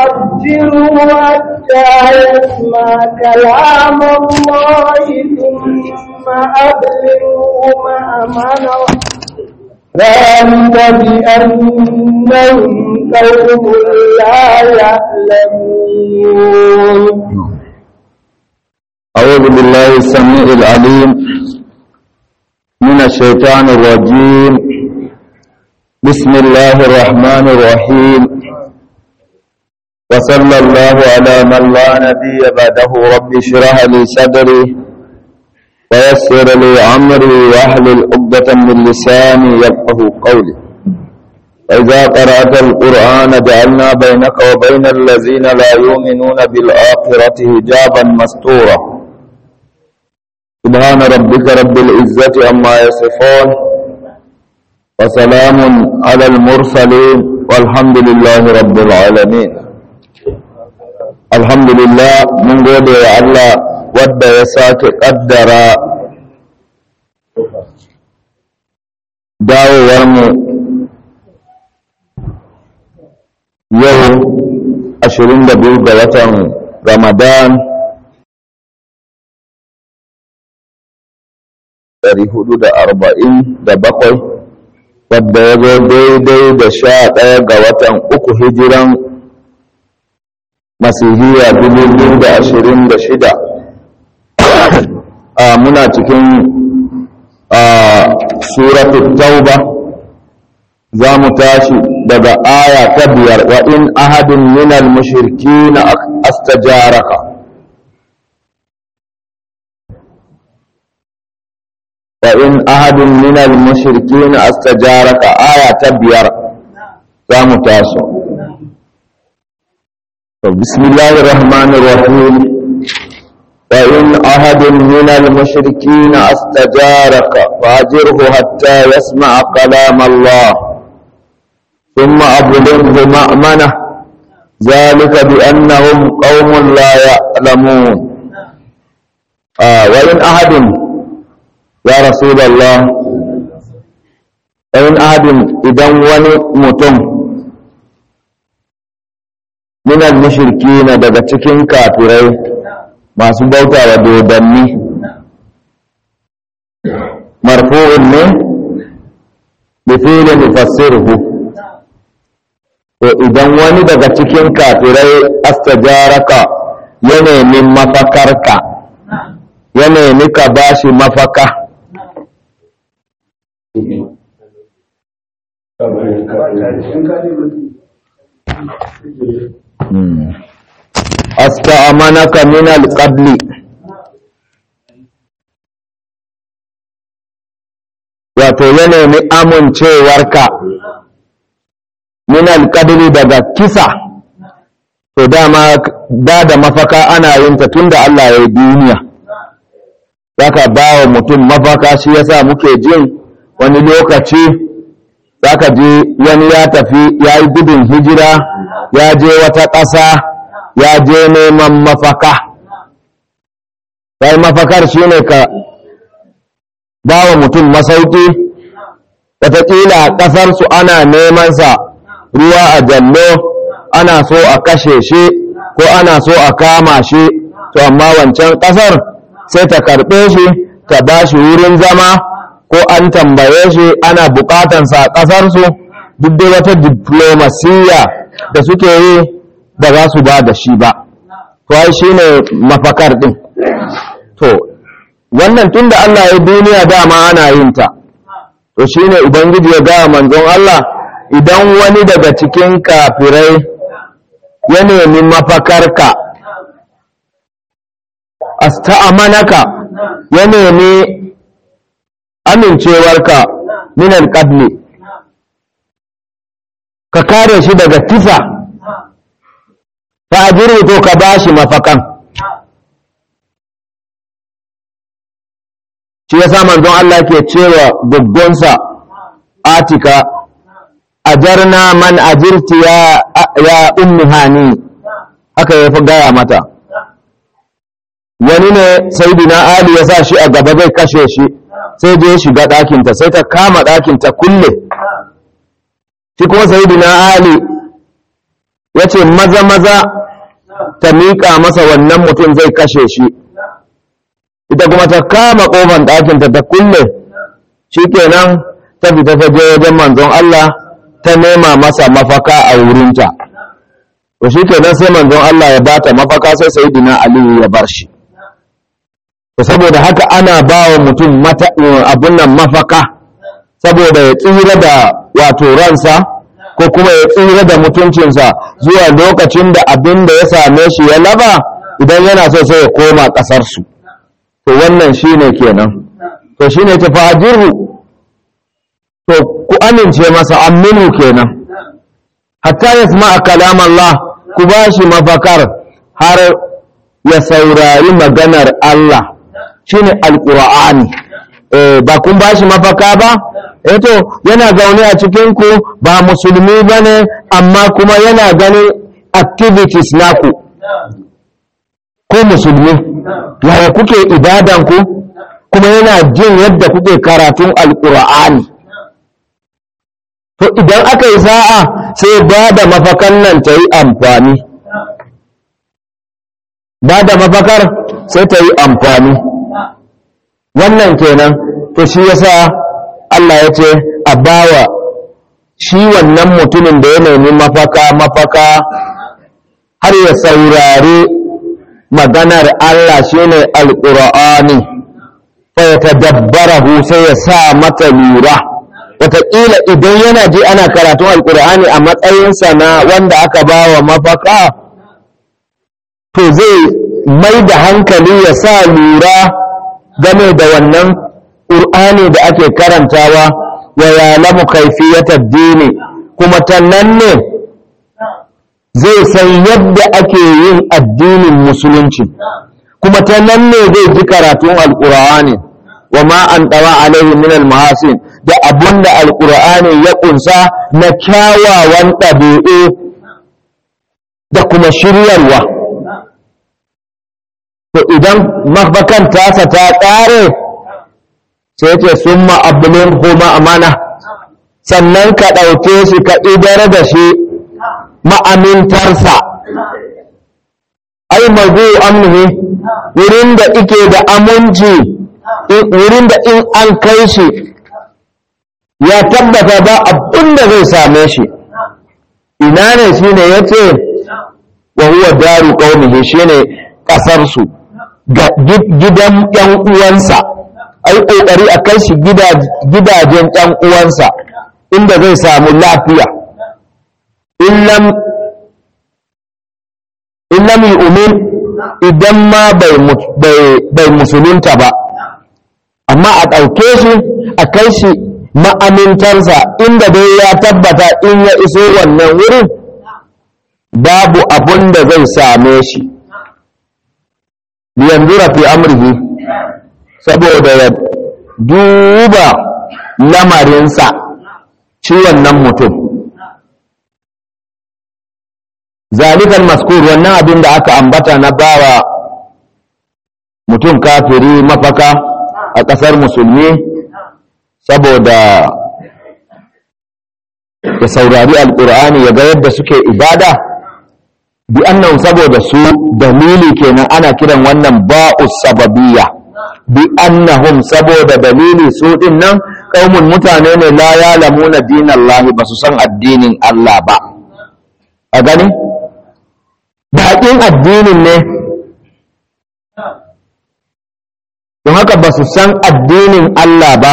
وعجلوا حتى يسمع كلام الله ثم أبلغوا مأمنه ذلك بأنهم قوم لا يعلمون أعوذ بالله السميع العليم من الشيطان الرجيم بسم الله الرحمن الرحيم وصلى الله على من لا نبي بعده رب اشرح لي صدري ويسر لي أمري واحلل عقدة من لساني يفقه قولي وإذا قرأت القرآن جعلنا بينك وبين الذين لا يؤمنون بالآخرة حجابا مستورا سبحان ربك رب العزة عما يصفون وسلام على المرسلين والحمد لله رب العالمين الحمد لله من قول الله wadda ya sake ƙaddara dawowarmu yau 22 ga watan ramadan 447 wadda ya zo daidai da sha ɗaya ga watan uku hijiran masihiyya 2026 muna cikin suratul tauba za mu tashi daga aya ta biyar wa in ahadin minal mushriki na astajaraka wa in ahadin minal mushriki na astajaraka aya ta biyar za mu tashi bismillahir rahmanir rahim وإن أحد من المشركين استجارك فأجره حتى يسمع كلام الله ثم أبلغه مأمنه ذلك بأنهم قوم لا يعلمون آه وإن أحد يا رسول الله وإن أحد إذا ونمتم من المشركين daga cikin kafirai masu bauta wa dodanni marfu'un ne bi fi'lin yufassiruhu to idan wani daga cikin kafirai astajaraka ya nemi mafakarka ya nemi ka bashi mafaka Hmm. asta'amanaka min alqabli wato ya nemi amincewarka min alqabli daga kisa to dama ba da mafaka ana yin ta tunda Allah ya yi duniya zaka ba wa mutum mafaka shi yasa muke jin wani lokaci zaka je wani ya tafi ya yi gudun hijira ya je wata ƙasa ya je neman mafaka sai mafakar shi ne ka ba wa mutum masauki wataƙila a ƙasarsu ana nemansa ruwa a jallo ana so a kashe shi ko ana so a kama shi to amma wancan ƙasar sai ta karɓe shi ta ba shi wurin zama ko an tambaye shi ana buƙatansa a ƙasarsu duk da wata diplomasiya da suke yi ba za su ba da shi ba to ai shine mafakar din to wannan tunda Allah ya duniya dama ana yin ta to shine ubangiji ya ga manzon Allah idan wani daga cikin kafirai ya nemi mafakarka asta'amanaka ya nemi amincewarka min alqadli ka kare shi daga kisa fa to ka bashi mafakan shi yasa manzon Allah ke cewa gaggonsa atika ajarna man ajirti ya ya ummi hani haka ya fi gaya mata wani ne saidina ali ya sa shi a gaba zai kashe shi sai je shiga ɗakinta sai ta kama ɗakinta kulle shi kuma saidina ali ya ce maza maza ta miƙa masa wannan mutum zai kashe shi ita kuma ta kama ƙofan ɗakinta ta kulle shi kenan ta fita ta je wajen manzon Allah ta nema masa mafaka a wurinta to shi kenan sai manzon Allah ya bata mafaka sai sayyidina Aliyu ya bar shi to saboda haka ana ba wa mutum abun nan mafaka saboda ya tsira da wato ransa ko kuma ya tsira da mutuncinsa zuwa lokacin da abin da ya same shi ya laba idan yana so sai ya koma ƙasarsu to wannan shine kenan to shine ta fajiru to ku amince masa aminu kenan hatta ya sama kalam Allah ku ba shi mafakar har ya saurari maganar Allah shine alqur'ani eh ba kun ba shi mafaka ba eh to yana zaune a cikin ku ba musulmi bane amma kuma yana ganin activities naku ko musulmi yaya kuke ibadan ku kuma yana jin yadda kuke karatun alqur'ani to idan aka yi sa'a sai ba da mafakan nan ta yi amfani ba da mafakar sai ta yi amfani wannan kenan to shi yasa Allah ya ce a bawa shi wannan mutumin da ya nemi mafaka mafaka har ya saurari maganar Allah shine alqur'ani fa ya tadabbarahu sai ya sa mata lura wataƙila idan yana ji ana karatun alƙur'ani a matsayinsa na wanda aka ba wa mafaka to zai mai da hankali ya sa lura game da wannan ƙur'ani da ake karantawa wa yalamu kaifiyatar dini kuma ta nan ne zai san yadda ake yin addinin musulunci kuma ta nan ne zai ji karatun alƙur'ani wa ma an ɗawa alaihi min almahasin da abin da alƙur'ani ya ƙunsa na kyawawan ɗabi'u da kuma shiryarwa to idan mafakan tasa ta ƙare sai ce sun ma'abulin kuma amana sannan ka ɗauke shi ka idar da shi ma'amintarsa ai mazu amnihi wurin da ike da aminci wurin da in an kai shi ya tabbata ba abin da zai same shi ina ne shi ne ya ce wa huwa daru ƙaunihi shi ne ƙasarsu gidan ‘yan uwansa ai ƙoƙari a kai shi gidajen ‘yan uwansa inda zai samu lafiya in lam yi umin idan ma bai musulunta ba amma a ɗauke shi a kai shi ma'amintarsa inda dai ya tabbata in ya iso wannan wurin babu abun da zai same shi liyanzura fi amrihi saboda ya duba lamarinsa shi wannan mutum zalikan maskur wannan abin da aka ambata na bawa mutum kafiri mafaka a ƙasar musulmi saboda ya saurari alƙur'ani ya ga yadda suke ibada bi annan saboda su dalili kenan ana kiran wannan ba'us sababiyya bi annahum saboda dalili su din nan kaumun mutane ne la yalamuna dinallahi ba su san addinin Allah ba a gani baƙin addinin ne don haka ba su san addinin Allah ba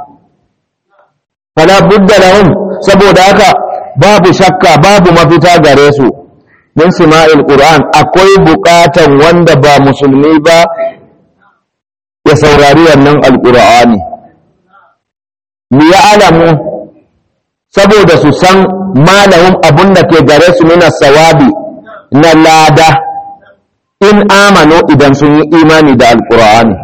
fala budda lahum saboda haka babu shakka babu mafita gare su min sima'il qur'an akwai buƙatan wanda ba musulmi ba ya saurari wannan alqur'ani li ya'lamu saboda su san malahum abun da ke gare su mina sawabi na lada in amano idan sun yi imani da alqur'ani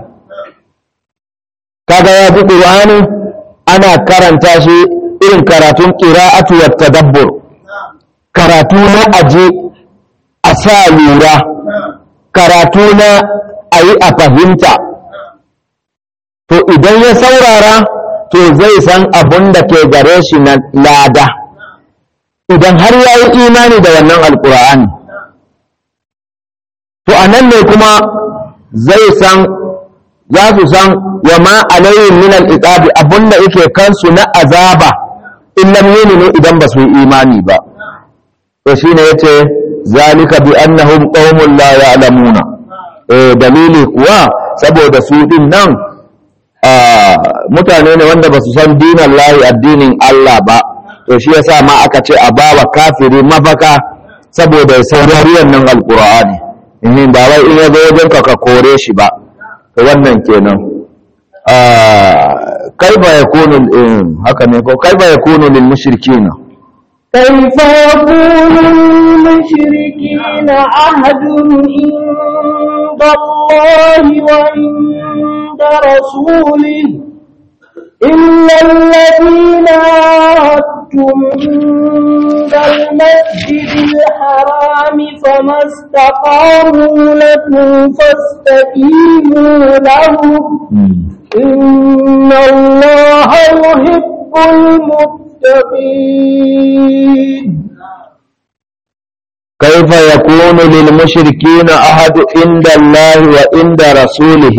kaga ya ji qur'ani ana karanta shi irin karatun qira'atu wat tadabbur karatu na aje a sa lura karatu na ayi a fahimta to idan ya saurara to zai san abun da ke gare shi na lada idan har ya yi imani da wannan alkur'ani to a nan ne kuma zai san za su san wa ma alayhim min al-iqabi abunda yake kansu na azaba in lam yuminu idan ba su yi imani ba to shine yace zalika bi annahum qaumun la ya'lamuna eh dalili kuwa saboda su din nan mutane ne wanda ba su san dinan lahi addinin Allah ba to shi yasa ma aka ce a bawa kafiri mafaka saboda ya saurari wannan alqur'ani in ba wai in ya zo wajen ka ka kore shi ba to wannan kenan kaifa yakunu haka ne ko kaifa yakunu lil mushrikina كيف يكون للمشركين عهد عند الله وعند رسوله إلا الذين عاهدتم عند المسجد الحرام فما استقاموا لكم فاستقيموا لهم إن الله يحب المتقين كيف يكون للمشركين أحد عند الله وعند رسوله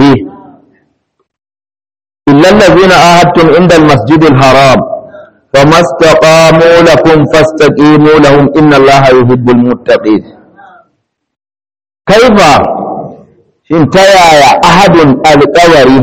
إلا الذين عاهدتم عند المسجد الحرام فما استقاموا لكم فاستقيموا لهم إن الله يحب المتقين كيف انتهى أحد القوري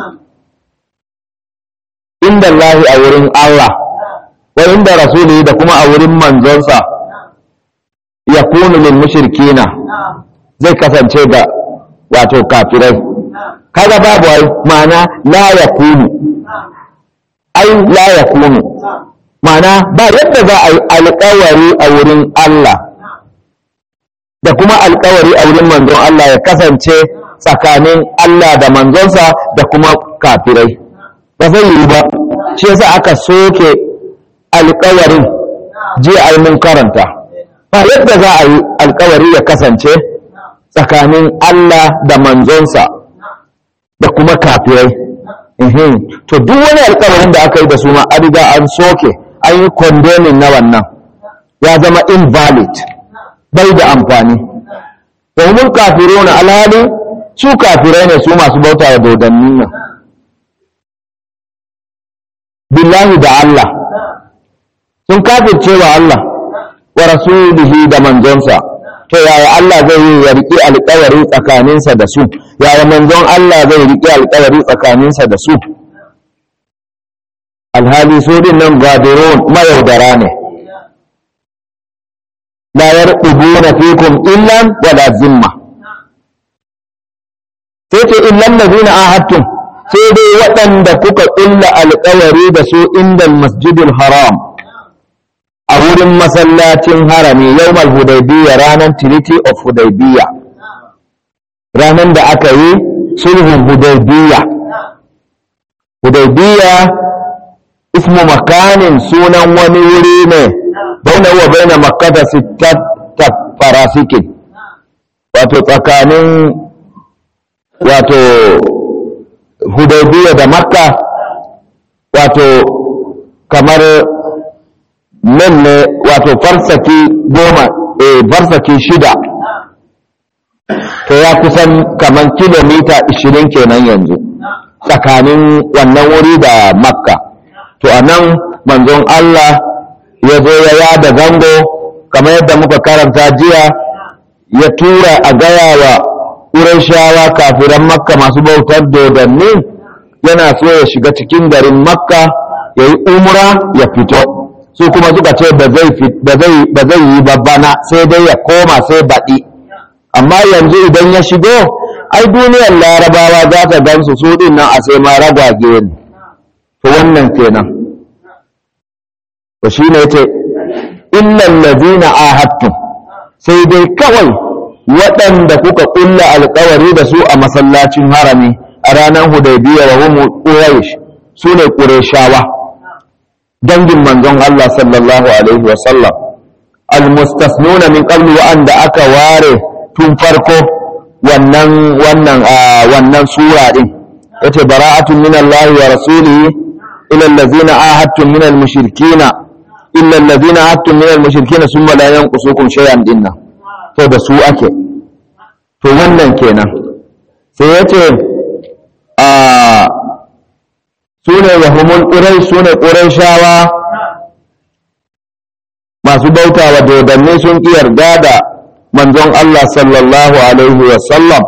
عند الله أورين الله وعند رسوله دكما أورين منزونسا يكون للمشركين zai kasance ga wato kafirai kaga babu ai ma'ana la yakunu ai la yakunu ma'ana ba yadda za a yi alƙawari a wurin Allah da kuma alƙawari a wurin manzon Allah ya kasance tsakanin Allah da manzonsa da kuma kafirai ba zai yi ba shi yasa aka soke alƙawarin jiya ai mun karanta ba yadda za a yi alƙawari ya kasance tsakanin Allah da manzonsa da kuma kafirai to duk wani alkawarin da aka yi da su ma an riga an soke an yi condemning na wannan ya zama invalid bai da amfani domin kafiru na alhali su kafirai ne su masu bauta da dodannin nan billahi da Allah sun kafirce wa Allah wa rasulihi da manzonsa to yaya Allah zai yi ya riƙe alƙawari tsakaninsa da su yaya manzon Allah zai riƙe alƙawari tsakaninsa da su alhali su din nan gadirun mayaudara ne la yarqubuna fikum illan wala zimma sai ce illan ladina ahadtum sai dai waɗanda kuka ƙulla alƙawari da su inda masjidul haram a wurin masallacin harami yawmal hudaybiya ranar treaty of hudaybiya ranar da aka yi sulhun hudaybiya hudaybiya ismu makanin sunan wani wuri ne baina wa baina makkata sittata farasikin wato tsakanin wato hudaybiya da makka wato kamar nan ne wato farsaki goma eh farsaki shida to ya kusan kaman kilomita 20 kenan yanzu tsakanin wannan wuri da makka to a nan manzon Allah ya zo ya yada zango kamar yadda muka karanta jiya ya tura a gaya wa ƙurashawa kafiran makka masu bautar dodanni yana so ya shiga cikin garin makka ya yi umra ya fito su kuma suka ce ba zai yi babbana sai dai ya koma sai baɗi amma yanzu idan ya shigo ai duniyar larabawa za ta gansu su ɗin nan a sai ma ragwage ne to wannan kenan to shi ne ce illan lazina ahadtum sai dai kawai waɗanda kuka ƙulla alƙawari da su a masallacin harami a ranar hudaybiya wa hum quraish su ne qurayshawa dangin manzon Allah sallallahu alaihi wa sallam almustasnuna min qablu wa anda aka ware tun farko wannan wannan wannan sura din yace bara'atun min Allah wa rasulihi ila allazina ahadtum min almushrikina illa allazina attum min al-mushrikeena summa la yanqusukum shay'an dinna to da su ake to wannan kenan sai yace a sune wahumul qurai sune quraishawa masu bauta wa dodanni sun ki yarda da manzon Allah sallallahu alaihi wa sallam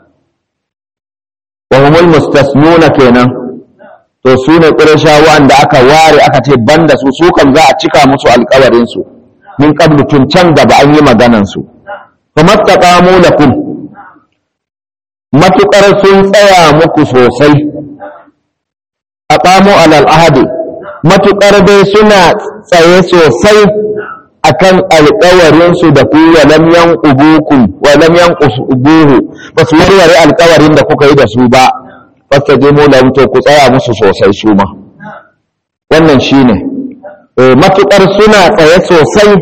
wahumul mustasnuna kenan to su ne ƙurashawan da aka ware aka ce banda su su kan za a cika musu alƙawarinsu min qablu tun can gaba an yi maganansu fa mattaqamu lakum matuƙar sun tsaya muku sosai aqamu alal ahadi matuƙar dai suna tsaye sosai akan alƙawarinsu da ku wa lam yanqubukum wa lam yanqubuhu ba su warware alƙawarin da kuka yi da su ba fastajimu lahum to ku tsaya musu sosai su ma wannan shine matukar suna tsaye sosai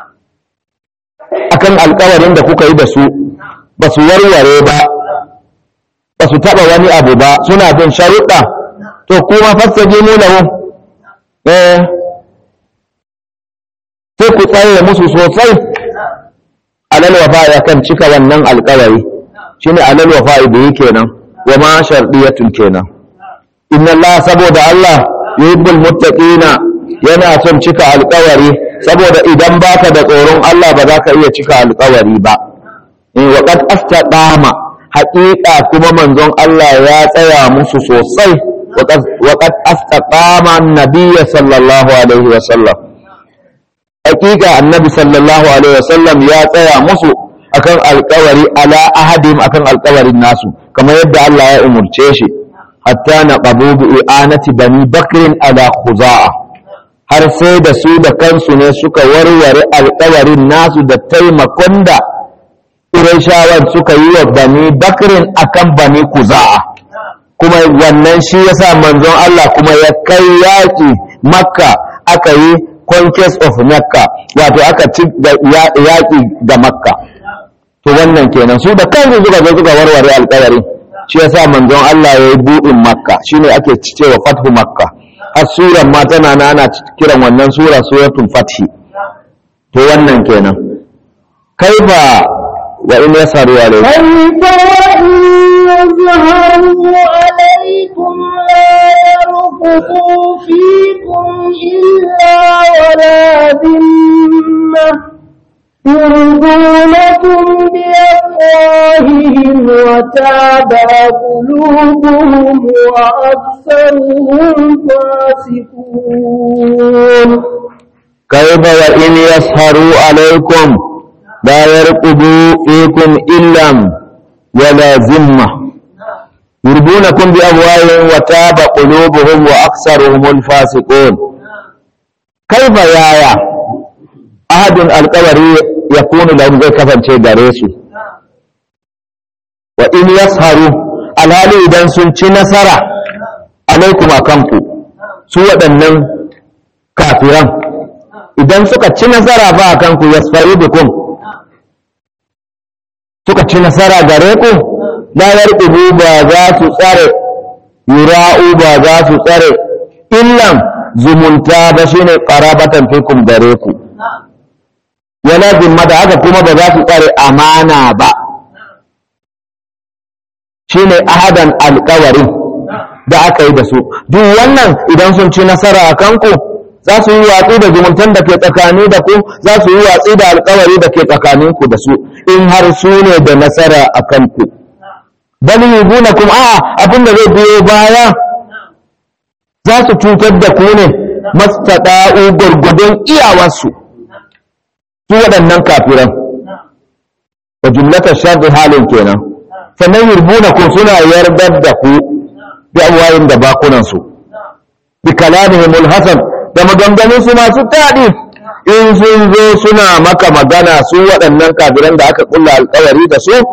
akan alkawarin da kuka yi da su ba su warware ba ba su taba wani abu ba suna bin sharuɗa to kuma fastajimu lahum eh sai ku tsaye musu sosai alal wafa kan cika wannan alkawari shine alal wafa da yake nan wa ma sharɗiyatun kenan inna Allah saboda Allah yuhibbul muttaqina yana son cika alƙawari saboda idan baka da tsoron Allah ba za ka iya cika alƙawari ba in wa qad astaqama haƙiƙa kuma manzon Allah ya tsaya musu sosai wa qad astaqama annabiyya sallallahu alaihi wa sallam haƙiƙa annabi sallallahu alaihi wa sallam ya tsaya musu akan alƙawari ala ahadim akan alƙawarin nasu kamar yadda Allah ya umurce shi hatta na qabu bi i'anati bani bakrin ala khuza'a har sai da su da kansu ne suka warware alƙawarin nasu da taimakon da Qurayshawan suka yi wa bani bakrin akan bani khuza'a kuma wannan shi yasa manzon Allah kuma ya kai yaƙi makka aka yi conquest of makka wato aka ci yaƙi da makka to wannan kenan su da kansu suka zo suka warware alƙawari shi yasa manzon Allah ya yi buɗin makka shine ake cewa fathu makka har suran ma tana na ana kiran wannan sura suratul fathi to wannan kenan kaifa wa in yasaru alaikum كيف وإن يظهروا عليكم لا يرقبوا فيكم إلا ولا ذمة يرضونكم بأفواههم وتابى قلوبهم وأكثرهم فاسقون كيف وإن يسهروا عليكم لا يرقبوا فيكم إلا ولا ذمة يرضونكم بأفواههم وتاب قلوبهم وأكثرهم الفاسقون كيف يا يا أحد القوري يكون لهم زي كفن شيء داريسو وإن يسهروا alhali idan sun ci nasara alaikum a kanku su waɗannan kafiran idan suka ci nasara ba a kanku yasfari bikum suka ci nasara gare ku la yarqubu ba za su tsare yura'u ba za su tsare illan zumunta ba shine qarabatan fikum gare ku wala zimmata haka kuma ba za su tsare amana ba shine ahadan alƙawarin da aka yi da su duk wannan idan sun ci nasara a kanku za su yi watsi da zumuntan da ke tsakani da ku za su yi watsi da alƙawari da ke tsakaninku da su in har su ne da nasara a kanku bal yubunakum a abin da zai biyo baya za su cutar da ku ne mastada'u gurgudun iyawarsu su waɗannan kafiran wa jumlatar sharri halin kenan sannan yurbunakum suna yardar da ku bi amwayin da bakunansu bi kalamihimul hasan da maganganunsu masu daɗi in sun zo suna maka magana su waɗannan kafiran da aka kulla alkawari da su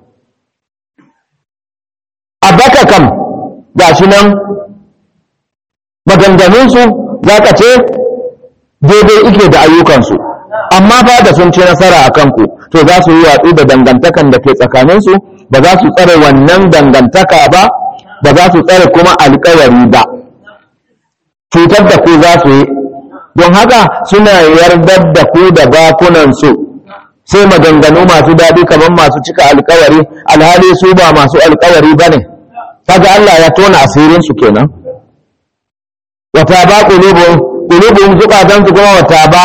a baka kam ga shi nan maganganunsu za ka ce daidai ike da ayyukansu amma ba da sun ci nasara a kanku to za su yi watsi da dangantakan da ke tsakaninsu ba za su tsare wannan dangantaka ba ba za su tsare kuma alkawari ba cutar da ku za su yi don haka suna yardar da ku da bakunansu sai maganganu masu daɗi kamar masu cika alkawari alhali su ba masu alkawari ba ne kaga Allah ya tona asirinsu kenan wata ba ƙulubun ƙulubun zukatansu kuma wata ba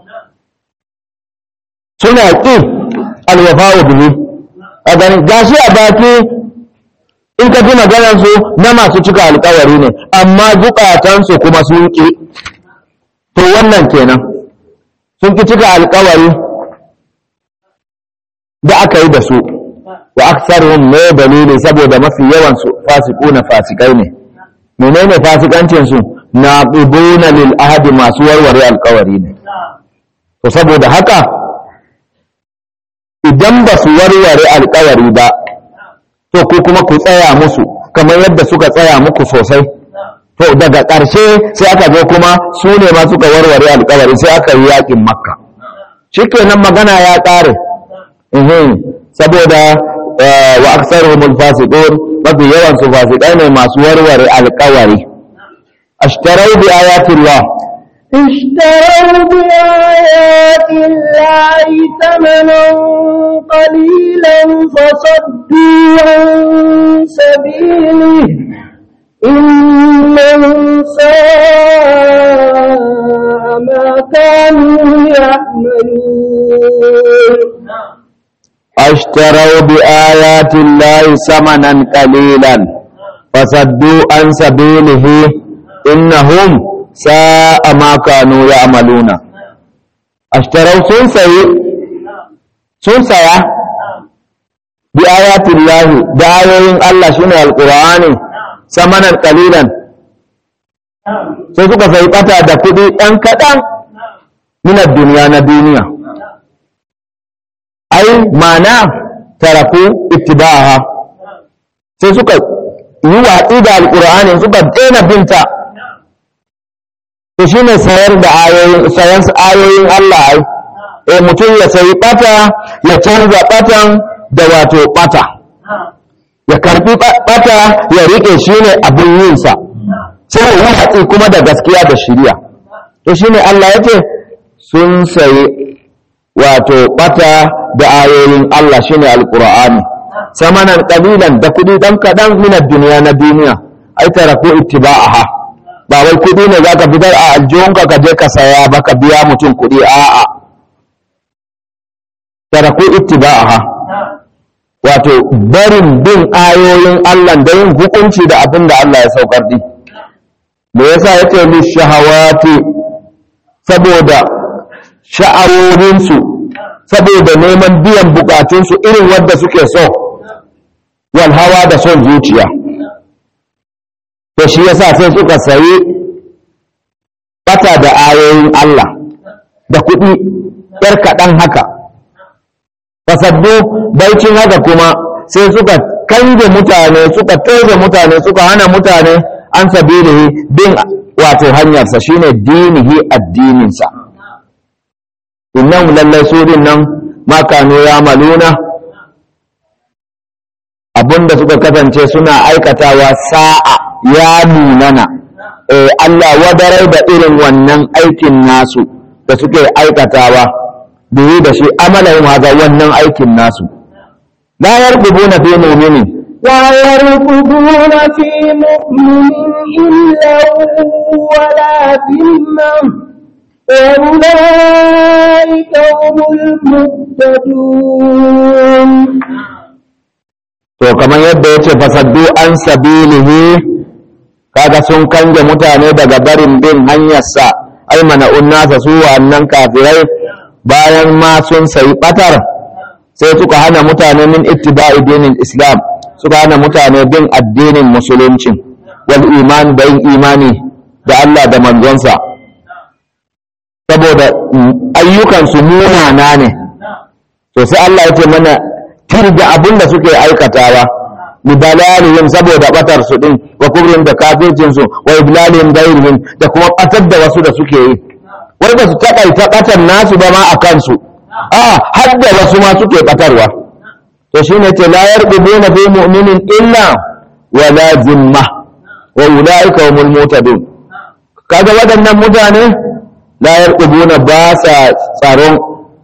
suna ƙi alwafawa bihi a ganin gashi a baki in ka ji maganarsu na masu cika alkawari ne amma zukatansu kuma sun ƙi to wannan kenan sun ƙi cika alkawari da aka yi da su wa aksaruhum ne dalili saboda mafi yawan su fasiquna fasikai ne menene fasikancin su naqibuna lil ahdi masu warware alkawari ne to saboda haka idan ba su warware alkawari ba to ku kuma ku tsaya musu kamar yadda suka tsaya muku sosai to daga ƙarshe sai aka zo kuma su ne ma suka warware alkawari sai aka yi yakin makka shikenan magana ya ƙare saboda wa aksaruhumul fasiqun mafi yawan su fasikai ne masu warware alkawari ashtarau bi ayatillah اشتروا بآيات الله ثمنا قليلا فصدوا عن سبيله إنهم ساء ما كانوا يعملون اشتروا بآيات الله ثمنا قليلا فصدوا عن سبيله إنهم ساء ما كانوا يعملون اشتروا سنسي سنسيا بآيات الله دعوين الله شنو القرآن ثمنا قليلا sai suka sai bata da kuɗi ɗan kaɗan minar duniya na duniya ai mana taraku ittiba'aha sai suka yi watsi da alƙur'ani suka daina binta to shine sayar da ayoyin sayan ayoyin Allah ai eh mutum ya sayi bata ya canza batan da wato bata ya karbi bata ya rike shine abin yin sa sai ya watsi kuma da gaskiya da shiriya to shine Allah yace sun sayi wato bata da ayoyin Allah shine alqur'ani samanan qalilan da kudi dan kadan min duniya na duniya ai taraku ittiba'aha ba wai kudi ne zaka fitar a aljihunka ka je ka saya ba ka biya mutum kudi a'a taraku ittiba'aha wato barin bin ayoyin Allah da yin hukunci da abin da Allah ya saukar di me yasa yace li shahawati saboda sha'awoyinsu saboda neman biyan bukatunsu irin wadda suke so wal hawa da son zuciya to shi yasa sai suka sayi bata da ayoyin Allah da kuɗi ‘yar kaɗan haka fasaddu baicin haka kuma sai suka kange mutane suka toze mutane suka hana mutane an sabilihi bin wato hanyarsa shine dinihi addininsa innahum lallai su din nan ma kanu yamaluna abinda suka kasance suna aikatawa sa'a ya nunana eh Allah wadarai da irin wannan aikin nasu da suke aikatawa biyu da shi amalahum haza wannan aikin nasu la yarqubuna fi mu'minin لا يرقبون في مؤمن إلا ولا ذمة وأولئك هم المهتدون to kamar yadda ya ce fasaddu an sabilihi kaga sun kange mutane daga barin bin hanyarsa ai mana unnasa su wannan kafirai bayan ma sun sayi batar sai suka hana mutane min ittiba'i dinin islam suka hana mutane bin addinin musulunci wal iman da yin imani da Allah da manzonsa saboda ayyukansu munana ne to sai Allah ya ce mana tirga abin da suke aikatawa lidalalihim saboda batar su din wa kubrin da kafircin su wa iblalihim gairihim da kuma batar da wasu da suke yi wai ba su takaita batar nasu ba ma a kansu a har da wasu ma suke batarwa to shine ce la yarqubuna fi mu'minin illa wa la zimma wa ulaika humul mutadun kaga waɗannan mutane la yarqubuna ba sa tsaron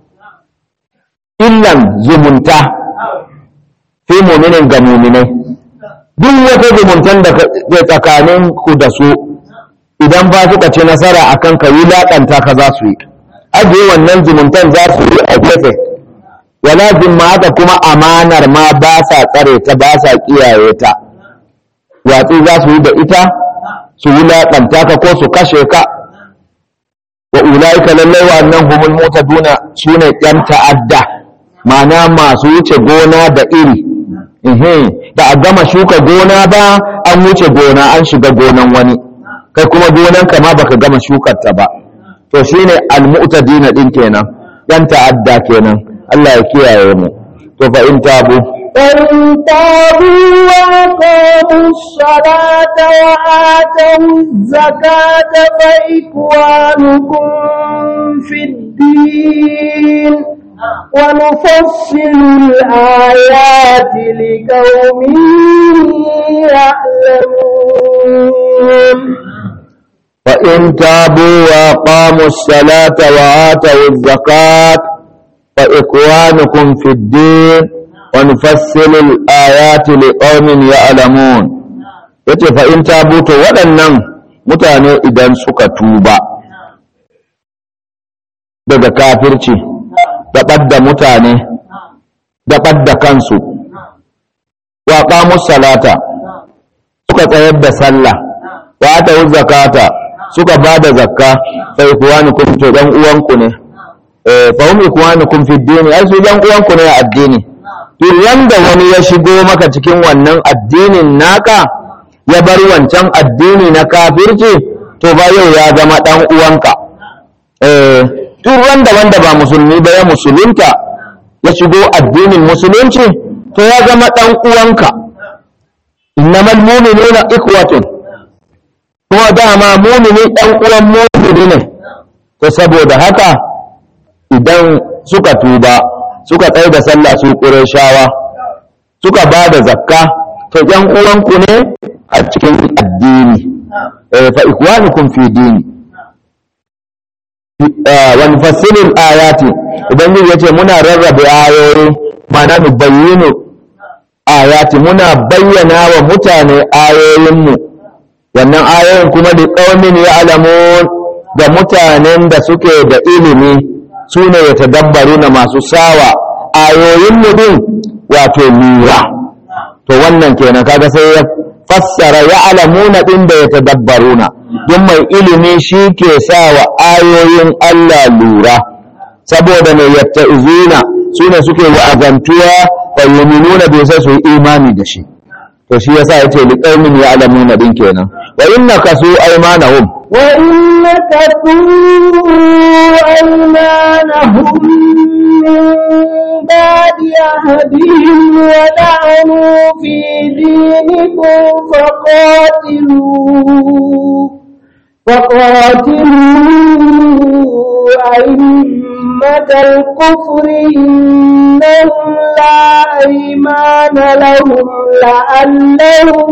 illan zumunta fi mu'minin ga mu'minai duk wata zumuntan da ke tsakanin ku da su idan ba suka ci nasara akan ka wulaƙanta ka za su yi ajiye wannan zumuntan za su yi a gefe wala haka kuma amanar ma ba sa tsare ta ba sa kiyaye ta watsi za su yi da ita su wulaƙanta ka ko su kashe ka wa ulaika lallai wannan humul mutaduna sune yan ta'adda ma'ana masu wuce gona da iri da a gama shuka gona ba an wuce gona an shiga gonan wani kai kuma gonan ka ma baka gama shukar ta ba to shine almu'tadina din kenan yan ta'adda kenan Allah ya kiyaye mu to fa in tabu فإن تابوا وأقاموا الصلاة وآتوا الزكاة فإخوانكم في الدين ونفصل الآيات لقوم يعلمون فإن تابوا وأقاموا الصلاة وآتوا الزكاة فإخوانكم في الدين ونفصل الآيات لقوم يعلمون yace fa in tabu to waɗannan mutane idan suka tuba daga kafirci da ɓadda mutane da ɓadda kansu wa qamus salata suka tsayar da sallah wa ata zakata suka ba da zakka fa ikwanukum to dan uwanku ne eh fa hum ikwanukum fi dini ai su dan uwanku ne a addini to yanda wani ya shigo maka cikin wannan addinin naka ya bar wancan addini na kafirci to ba yau ya zama dan uwanka eh duk wanda wanda ba musulmi ba ya musulunta ya shigo addinin musulunci to ya zama dan uwanka innamal mu'minuna ikhwatun kuma dama mumini dan uwan mumini ne to saboda haka idan suka tuba suka tsaye da sallah su ƙurashawa suka ba da zakka to ‘yan uwanku ne a cikin addini fa ikwanukum fi dini wani fasilin ayati idan ya ce muna rarrabe ayoyi mana mu bayyana ayati muna bayyana wa mutane ayoyinmu wannan ayoyin kuma da ƙaumin ya alamun da mutanen da suke da ilimi su ne ya tadabbaru na masu sawa ayoyin din wato lura to wannan kenan kaga sai ya fassara ya alamuna ɗin da ya tadabbaru na don mai ilimi shi ke sawa ayoyin Allah lura saboda mai yatta izuna su ne suke wa'azantuwa fa yuminuna bai sai su yi imani da shi to shi yasa yace liqaumin ya'lamuna din kenan wa inna kasu aymanahum wa inna kasu aymanahum min ba'di ahdihim wa da'anu fi dinikum faqatilu فقاتلوا أئمة الكفر إنهم لا أيمان لهم لعلهم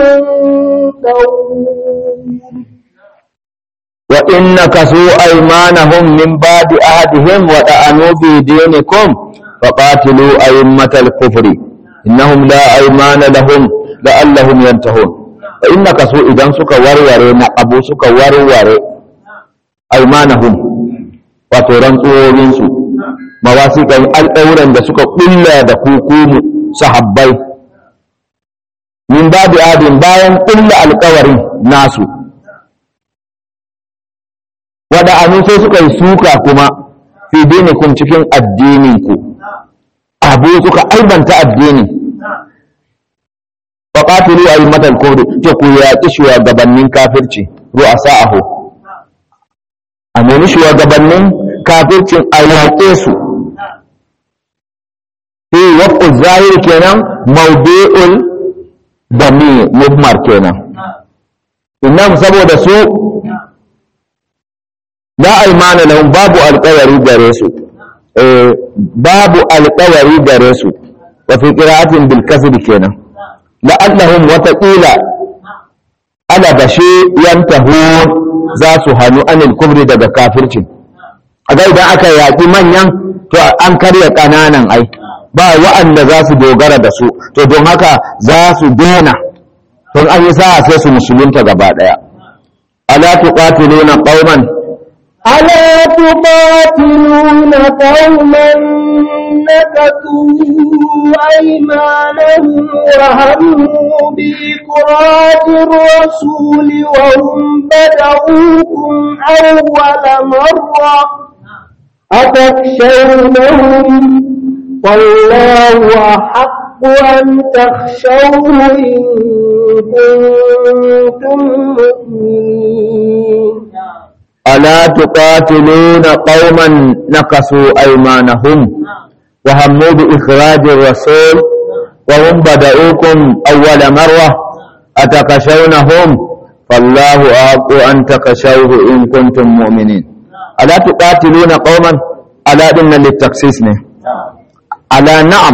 ينتهون وإن كسوا أيمانهم من بعد أهدهم وطعنوا في دينكم فقاتلوا أئمة الكفر إنهم لا أيمان لهم لعلهم ينتهون فإن كسوا إذا سك ورور نقبوا سك ورور أيمانهم وتران tsorinsu mawasiƙan al'auran da suka ƙulla da kukumu sahabbai min babu adin bayan ƙulla alƙawarin nasu wada anu sai suka yi suka kuma fi dinikum cikin addininku abu suka aibanta addini wa qatilu aymatal kufri to ku yaƙi shugabannin kafirci ru'asa'ahu a nemi shugabannin kafircin a yaƙe su fi waƙu zahir kenan maudu'ul dami mubmar kenan innam saboda su la aimana lahum babu alƙawari gare su babu alƙawari gare su wa fi qira'atin bil kasr kenan la'allahum wa taqila ala bashi yantahun za su hannu anil kubri daga kafirci a ga idan aka yaƙi manyan to an karya ƙananan ai ba wa'anda za su dogara da su to don haka za su dena don an yi sa'a sai su musulunta gaba ɗaya ala tuqatiluna qauman ألا تقاتلون قوما نكثوا أيمانهم وهموا بإخراج الرسول وهم بدأوكم أول مرة أتخشونهم والله أحق أن تخشوه إن كنتم مؤمنين ألا تقاتلون قوما نكثوا أيمانهم وهموا بإخراج الرسول وهم بدأوكم أول مرة أتكشونهم فالله أحق أن تكشوه إن كنتم مؤمنين ألا تقاتلون قوما ألا إن للتخصيص ألا نعم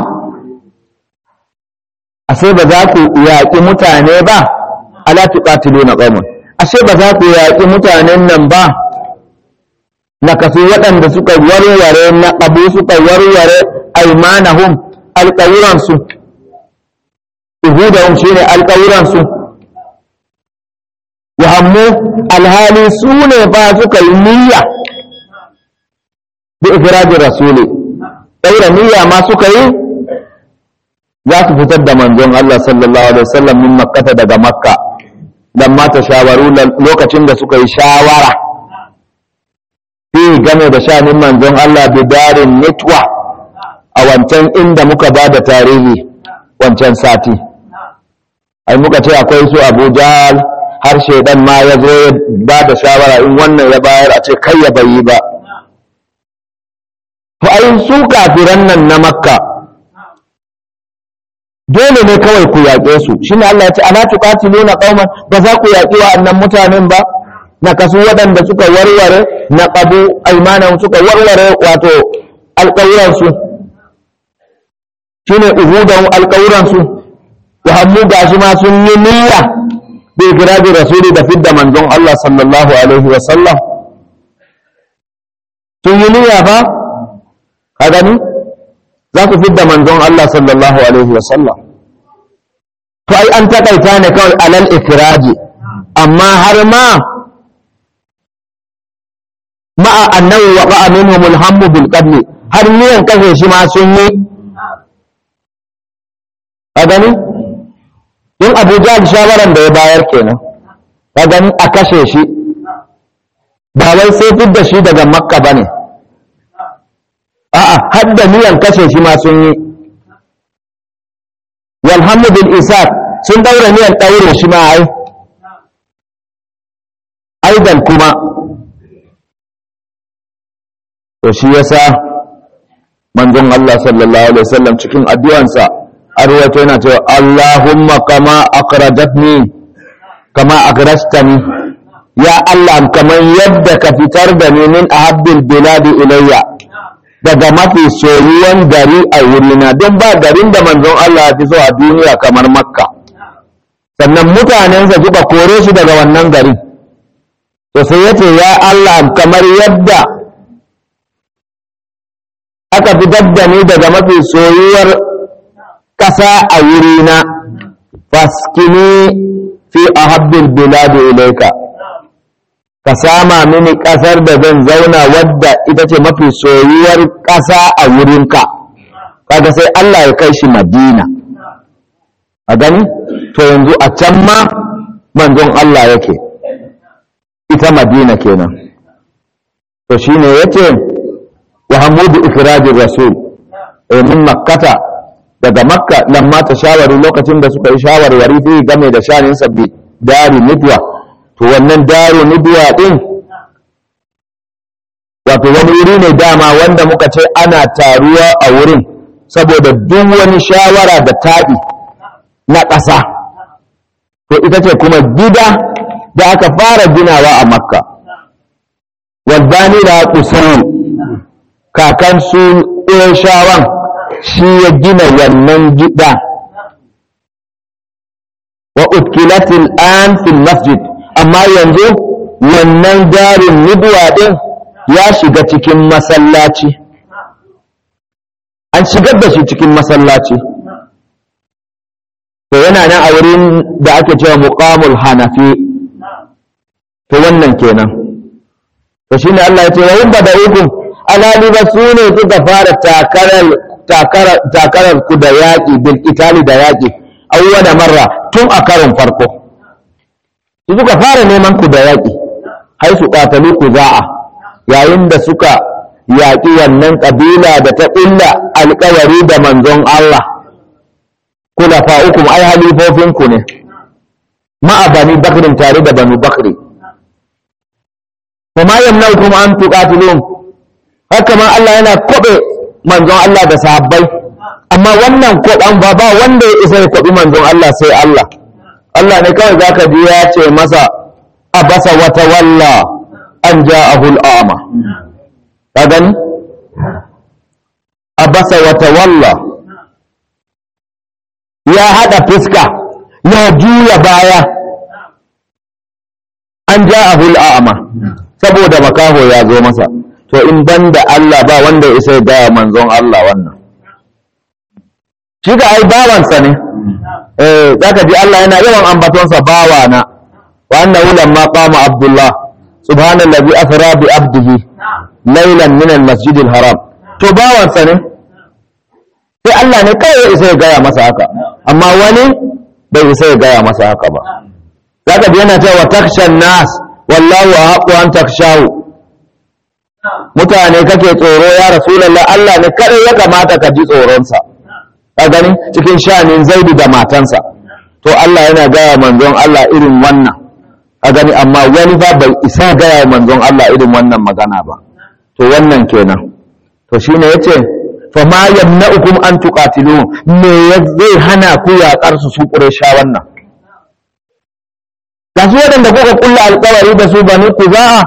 أسيب ذاك يأتي متاني با ألا تقاتلون قوما ashe ba za ku yaƙi mutanen nan ba na kasu waɗanda suka warware na abu suka warware aimanahum alƙawuransu ihudahum shi ne alƙawuransu wahammu alhali su ne ba suka yi niyya bi ikirajin rasuli ɗaura niyya ma suka yi za su fitar da manzon Allah sallallahu alaihi wasallam min makkata daga makka lamma ta shawaru lokacin da suka yi shawara fi game da shanin manzon Allah bidarin nitwa a wancan inda muka ba da tarihi wancan sati ai muka ce akwai su abu jahal har shaidan ma ya zo ya ba da shawara in wannan ya bayar a ce kai ya bayi ba to ai su kafiran nan na makka dole ne kawai ku yaƙe su shine Allah ya ce ana tuqatiluna qauman ba za ku yaƙi wa'annan mutanen ba na kasu waɗanda suka warware na qabu aymanan suka warware wato alƙawuran su shine uhudan alƙawuran su wa hammu gashi ma sun yi niyya bi ikrabi rasuli da fidda manzon Allah sallallahu alaihi wa sallam sun yi niyya ba ka gani za ku fidda manzon Allah sallallahu alaihi wa sallam to ai an takaita ne kawai alal ikraji amma har ma ma'a annahu wa qa'a minhum alhammu bil qatl har niyan kashe shi ma sun yi ka gani in Abu Jahl shawaran da ya bayar kenan ka gani a kashe shi ba wai sai fidda shi daga makka bane a'a har da niyan kashe shi ma sun yi walhamdu bil isar sun daura niyan daure shi ma ai aidan kuma to shi yasa manzon Allah sallallahu alaihi wasallam cikin addu'ansa arwato yana cewa Allahumma kama akhrajatni kama akhrajtani ya Allah kamar yadda ka fitar da ni min ahabbil biladi ilayya daga mafi soyuwan gari a wurina don ba garin da manzon Allah fi so a duniya kamar makka sannan mutanensa suka kore shi daga wannan gari to sai ya ce ya Allah kamar yadda aka fitar da ni daga mafi soyuwar ƙasa a wurina faskini fi ahabbil biladi ilaika ka sama mini ƙasar da zan zauna wadda ita ce mafi soyuwar ƙasa a wurinka kaga sai Allah ya kai shi madina a gani to yanzu a can ma manzon Allah yake ita madina kenan to shine yace wa hamudu ikirajin rasul min makkata daga makka lamma ta shawari lokacin da suka yi shawarwari fi game da shanin sabbi dari nidwa to wannan dari nidwa din wato wani wuri ne dama wanda muka ce ana taruwa a wurin saboda duk wani shawara da taɗi na ƙasa to ita ce kuma gida da aka fara ginawa a makka wadda da kusuru kakan su shawan shi ya gina wannan gida wa utkilatil an fil masjid amma yanzu wannan garin nubuwa ɗin ya shiga cikin masallaci an shigar da shi cikin masallaci to yana nan a wurin da ake cewa muqamul hanafi to wannan kenan to shine Allah ya ce wa in bada'ukum alali ba su ne suka fara takarar takarar takarar ku da yaƙi bil itali da yaƙi awwala marra tun a karon farko su suka fara neman ku da yaƙi hai su ƙatalu ku za'a yayin da suka yaƙi wannan ƙabila da ta ƙulla alƙawari da manzon Allah kula fa'ukum ai halifofinku ne ma'a bani bakrin tare da bani bakri kuma yamnaukum an tuqatilun haka ma Allah yana kobe manzon Allah da sahabbai amma wannan kodan ba ba wanda ya isa ya kobi manzon Allah sai Allah Allah ne kawai zaka ji ya ce masa abasa wa tawalla an ja'ahu al'ama ka gani abasa wa tawalla ya hada fiska ya juya baya an ja'ahu al'ama saboda makaho ya zo masa to in banda Allah ba wanda ya isa ya gaya manzon Allah wannan shi ga ai bawansa ne eh zaka ji Allah yana yawan ambatonsa bawana wa annahu lamma qama abdullah subhanallazi asra bi abdihi laylan min almasjid alharam to bawansa ne sai Allah ne kai ya isa ya gaya masa haka amma wani bai isa ya gaya masa haka ba zaka ji yana cewa takshan nas wallahu ahqqu an takshahu mutane kake tsoro ya rasulullah Allah ne kare ya kamata ka ji tsoronsa ka gani cikin shanin zaidu da matansa to Allah yana gaya manzon Allah irin wannan ka gani amma wani fa bai isa gaya manzon Allah irin wannan magana ba to wannan kenan to shine yace fa ma yamna'ukum an tuqatilu me zai hana ku yaƙar su su quraysha wannan gasu waɗanda kuka kulla alƙawari da su banu kuza'a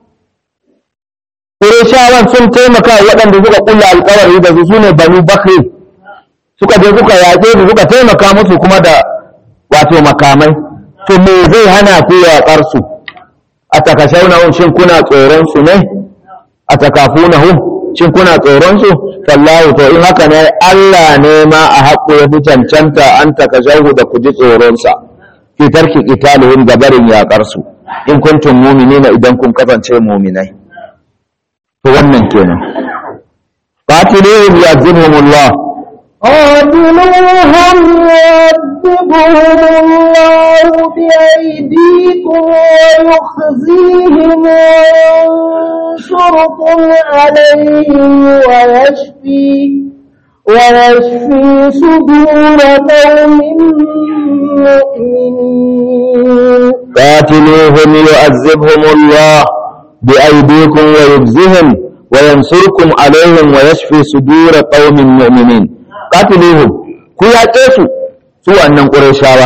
qurayshawan sun taimaka waɗanda suka kulla alƙawari da su sune banu bakri suka je suka yaƙe su suka taimaka musu kuma da wato makamai to me zai hana ku yaƙar su a takashaunahum shin kuna tsoron su ne a takafunahum shin kuna tsoron su fallahu to in haka ne Allah ne ma a haƙo ya fi cancanta an takashahu da ku ji tsoron sa fi tarki qitalihim gabarin yaƙar su in kuntum mu'minina idan kun kasance mu'minai to wannan kenan qatiluhum yu'adhibuhumullah قاتلوهم يعذبهم الله بأيديكم ويخزيهم وينصركم عليهم ويشفي ويشفي صدور قوم مؤمنين قاتلوهم يعذبهم الله بأيديكم ويجزهم وينصركم عليهم ويشفي صدور قوم مؤمنين qatiluhum ku yaƙe su su wannan ƙurashawa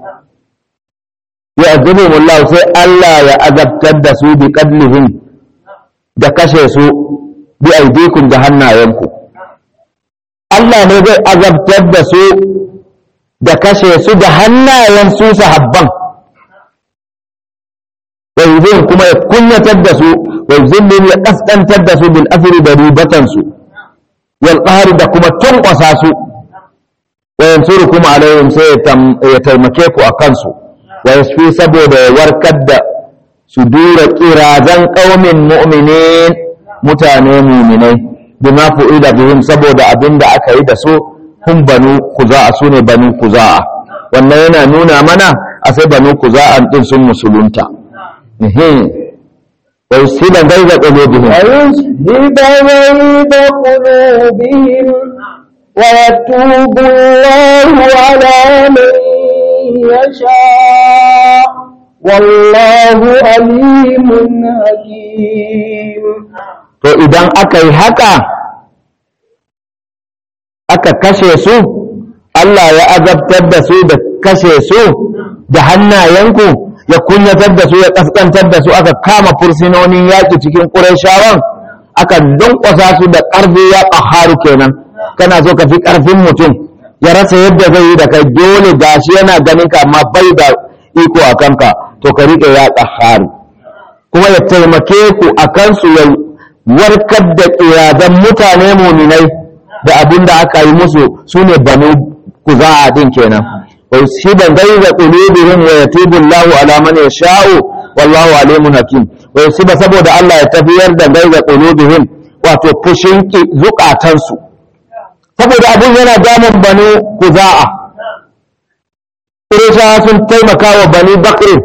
ya azabuhum Allah sai Allah ya azabtar da su bi qadlihim da kashe su bi aidikum da hannayenku Allah ne zai azabtar da su da kashe su da hannayen su sahabban wa kuma ya kunyatar da su wa zillin ya kaskantar da su bil asri da ribatansu wal qahri da kuma tunƙwasa su wa yansurukum alaihim sai ya taimake ku a kansu wa yasfi saboda ya warkar da su dura kirazan qaumin mu'minin mutane mu'minai bima fu'ila bihim saboda abinda aka yi da su hun banu kuza'a sune banu kuza'a wannan yana nuna mana a sai banu kuza'an din sun musulunta ويسهل غيظ قلوبهم ويسهب غيظ قلوبهم ويتوب الله على من يشاء والله عليم حكيم to idan aka yi haka aka kashe su Allah ya azabtar da su da kashe su da hannayenku ya kunyatar da su ya kaskantar da su aka kama fursinonin yaƙi cikin ƙurashawan aka dunƙwasa su da ƙarfi ya ƙaharu kenan kana so ka fi ƙarfin mutum ya rasa yadda zai yi da kai dole gashi yana ganin ka amma bai da iko a kanka to ka riƙe ya ƙaharu kuma ya taimake ku a kansu ya warkar da ƙirazan mutane muminai da abin da aka yi musu su ne banu kuza'a din kenan wa yusiban gaiza qulubihim wa yatubu Allahu ala man yasha'u wallahu alimun hakim wa yusiba saboda Allah ya tafiyar da gaiza qulubihim wato fushin zukatansu saboda abin yana damun banu kuza'a Qurayshawa sun taimaka wa bani Bakr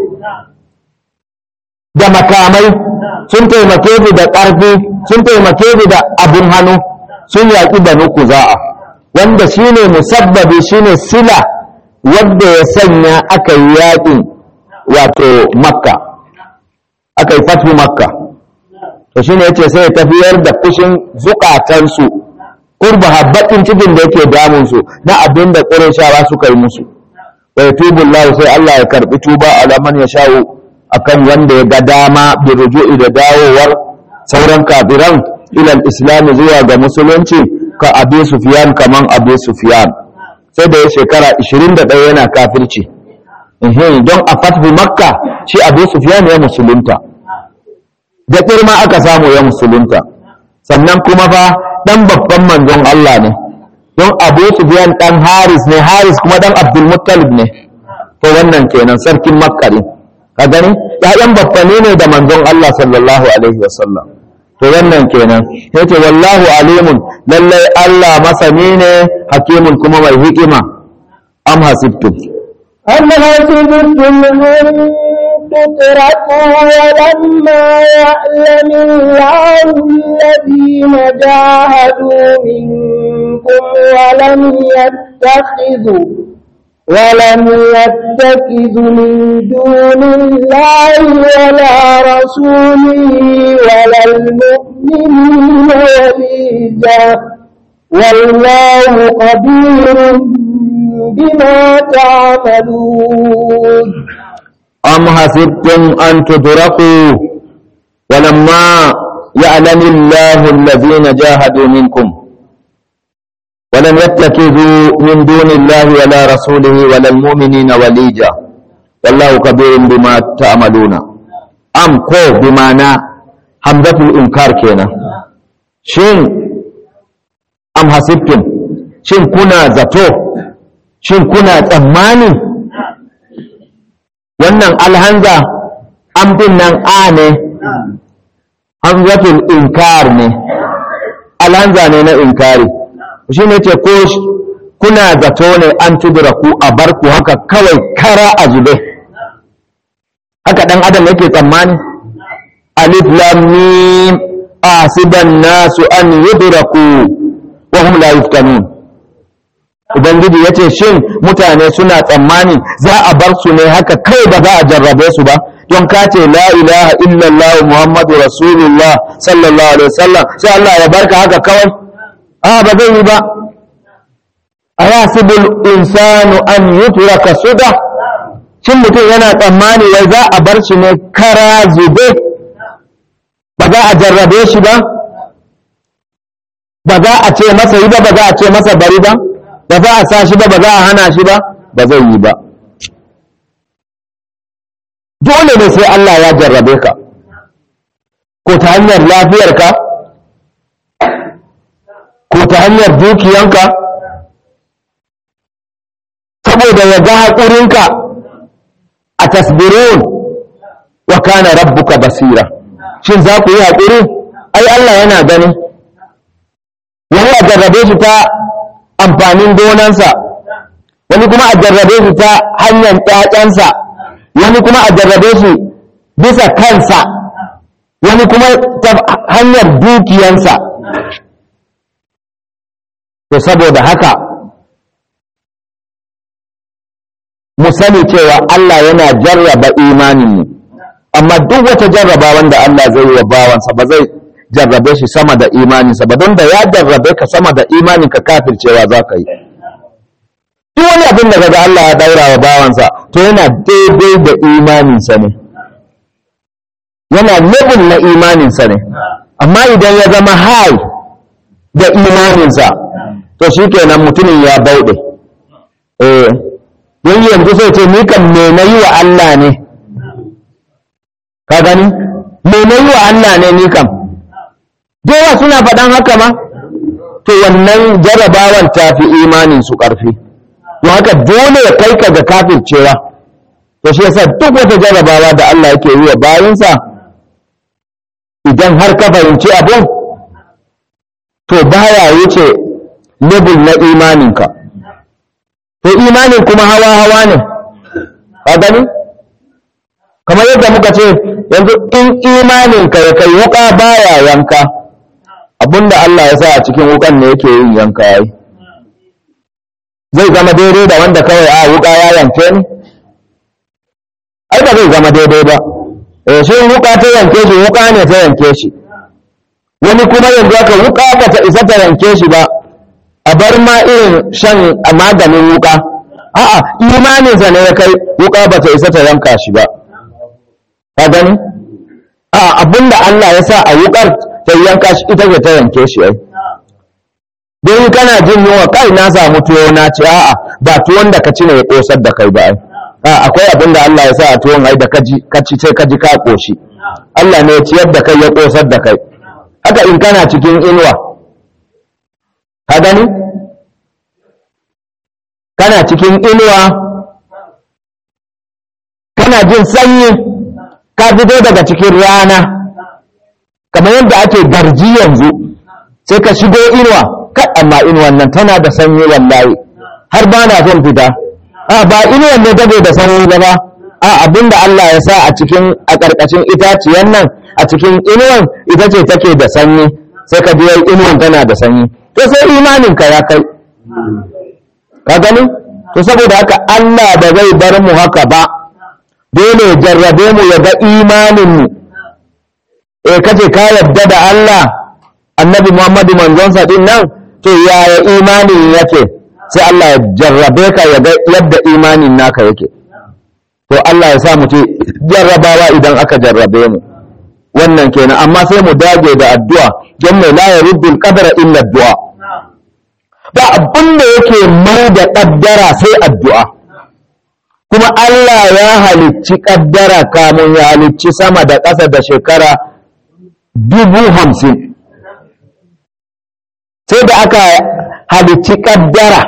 da makamai sun taimake su da ƙarfi sun taimake su da abin hannu sun yaƙi banu kuza'a wanda shine musabbabi shine sila wadda ya sanya aka yi yaƙin wato makka aka yi fatu makka to shine yace sai ya tafiyar da fushin zukatansu kurba habbatin cikin da yake damunsu na abin da ƙurashawa suka yi musu wa yatubu Allah sai Allah ya karbi tuba ala man yasha'u akan wanda ya ga dama bi ruju'i da dawowar sauran kafiran ila islam zuwa ga musulunci ka abi sufyan kaman abi sufyan sai da ya shekara 21 yana kafirci don a fathu makka shi abi sufyan ya musulunta da kirma aka samu ya musulunta sannan kuma fa dan babban manzon Allah ne don abu sufyan dan haris ne haris kuma dan abdul muttalib ne to wannan kenan sarkin makka ne ka gani ƴaƴan baffane ne da manzon Allah sallallahu alaihi wasallam to wannan kenan yace wallahu alimun lallai Allah masani ne hakimun kuma mai hikima am hasibtum أم حسبتم أن تتركوا ولما يعلم الله الذين جاهدوا منكم ولم يتخذوا ولم يتخذوا من دون الله ولا رسوله ولا المؤمنين وليجا والله قدير بما تعملون أم حسبتم أن تدركوا ولما يعلم الله الذين جاهدوا منكم ولم يتخذوا من دون الله ولا رسوله ولا المؤمنين وليجا والله كبير بما تعملون أم كو بمعنى حمزة الإنكار كينا شين أم حسبتم شين كنا زتو شين كنا تماني wannan alhanza amfin nan a ne hamzatul inkar ne alhanza ne na inkari shi ne ce ko kuna zato ne an tudura ku a bar ku haka kawai kara a zube haka dan adam yake tsammani alif lam mim asiban nasu an yudraku wa hum la yuftanun ubangiji yace shin mutane suna tsammani za a bar su ne haka kai ba za a jarrabe su ba don ka ce la ilaha illallah muhammadu rasulullah sallallahu alaihi wasallam sai Allah ya barka haka kawai a ba zai yi ba ayasibul insanu an yutraka suda shin mutum yana tsammani wai za a bar shi ne kara zube ba za a jarrabe shi ba ba za a ce masa yi ba ba za a ce masa bari ba ba za a sa shi ba ba za a hana shi ba ba zai yi ba dole ne sai Allah ya jarrabe ka ko ta hanyar lafiyarka ko ta hanyar dukiyanka saboda ya ga haƙurinka a tasbirun wa kana rabbuka basira shin za ku yi haƙuri ai Allah yana gani wani a jarrabe shi ta amfanin gonansa wani kuma a jarrabe shi ta hanyar ƴaƴansa wani kuma a jarrabe shi bisa kansa wani kuma ta hanyar dukiyansa to saboda haka mu sani cewa Allah yana jarraba imaninmu amma duk wata jarraba wanda Allah zai yi wa bawansa ba zai jarrabe shi sama da imaninsa ba don da ya jarrabe ka sama da imaninka kafircewa za ka yi duk wani abin da kaga Allah ya daura wa bawansa to yana daidai da imaninsa ne yana level na imaninsa ne amma idan ya zama high da imaninsa to shi kenan mutumin ya bauɗe eh don yanzu sai ce ni kan me na yi wa Allah ne ka gani me na yi wa Allah ne ni kam yawa suna faɗan haka ma to wannan jarabawan ta fi imanin su ƙarfi to haka dole ya kai ka ga kafircewa to shi yasa duk wata jarabawa da Allah yake yi wa bayansa idan har ka fahimci abun to baya wuce level na imaninka to imanin kuma hawa-hawa ne ka gani kamar yadda muka ce yanzu in imaninka ya kai wuka baya yanka abinda Allah ya sa a cikin wukan ne yake yin yanka yayi zai zama daidai da wanda kawai a wuka ya yanke ni ai ba zai zama daidai ba eh shi wuka ta yanke shi wuka ne ta yanke shi wani kuma yanzu aka wuka ba ta isa ta yanke shi ba a bar ma irin shan maganin wuka a'a imaninsa ne ya kai wuka ba ta isa ta yanka shi ba ka gani a abinda Allah ya sa a wukar ta yanka shi ita ce ta yanke shi ai don kana jin yunwa kai na samu tuwo na ci a'a ba tuwon da ka ci ne ya kosar da kai ba ai a akwai abinda Allah ya sa a tuwon ai da ka ji ka ci sai ka ji ka koshi Allah ne ya ciyar da kai ya kosar da kai haka in kana cikin inuwa ka gani kana cikin inuwa kana jin sanyi ka fito daga cikin rana kamar yadda ake garji yanzu sai ka shigo inuwa kai amma inuwan nan tana da sanyi wallahi har ba na son fita a ba inuwan ne take da sanyi ba ba a abinda Allah ya sa a cikin a ƙarƙashin itaciyan nan a cikin inuwan ita ce take da sanyi sai ka ji inuwan tana da sanyi to sai imanin ka ya kai ka gani to saboda haka Allah ba zai bar mu haka ba dole ya jarrabe mu ya ga imaninmu eh kace ka yadda da Allah annabi Muhammadu manzonsa din nan to yaya imanin yake sai Allah ya jarrabe ka ya ga yadda imanin naka yake to Allah ya sa mu ce jarrabawa idan aka jarrabe mu wannan kenan amma sai mu dage da addu'a don mai la yaruddul qadara illa addu'a ba abin da yake mai da kaddara sai addu'a kuma Allah ya halicci ƙaddara kamun ya halicci sama da ƙasa da shekara dubu hamsin sai da aka halicci ƙaddara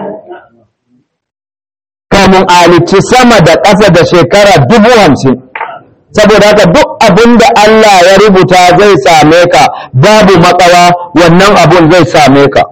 kamun a halicci sama da ƙasa da shekara dubu hamsin saboda haka duk abin da Allah ya rubuta zai same ka babu matsawa wannan abun zai same ka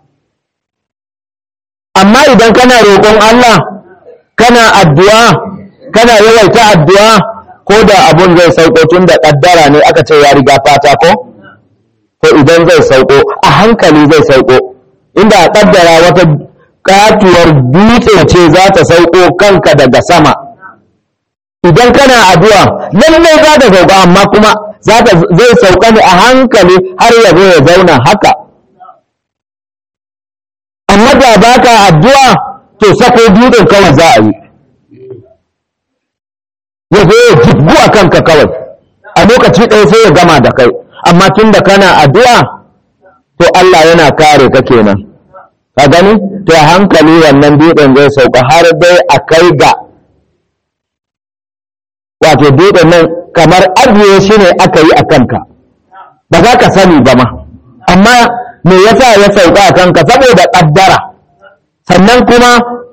amma idan kana roƙon Allah kana addu'a kana yawaita addu'a ko da abun zai sauko tun da ƙaddara ne aka ce ya riga fata ko ko idan zai sauko a hankali zai sauko inda a ƙaddara wata katuwar dutse ce za ta sauko kanka daga sama idan kana addu'a lallai za ta sauka amma kuma zai sauka ne a hankali har ya zo ya zauna haka amma da baka addu'a to sako dutsen kawai za a yi ya zo ya jibgu a kanka kawai a lokaci ɗaya sai ya gama da kai amma tun da kana addu'a to Allah yana kare ka kenan ka gani to a hankali wannan dutsen zai sauka har dai a kai ga wato dutsen nan kamar ajiye shi ne aka yi a kanka ba za ka sani ba ma amma me yasa ya sauka a kanka saboda ƙaddara sannan kuma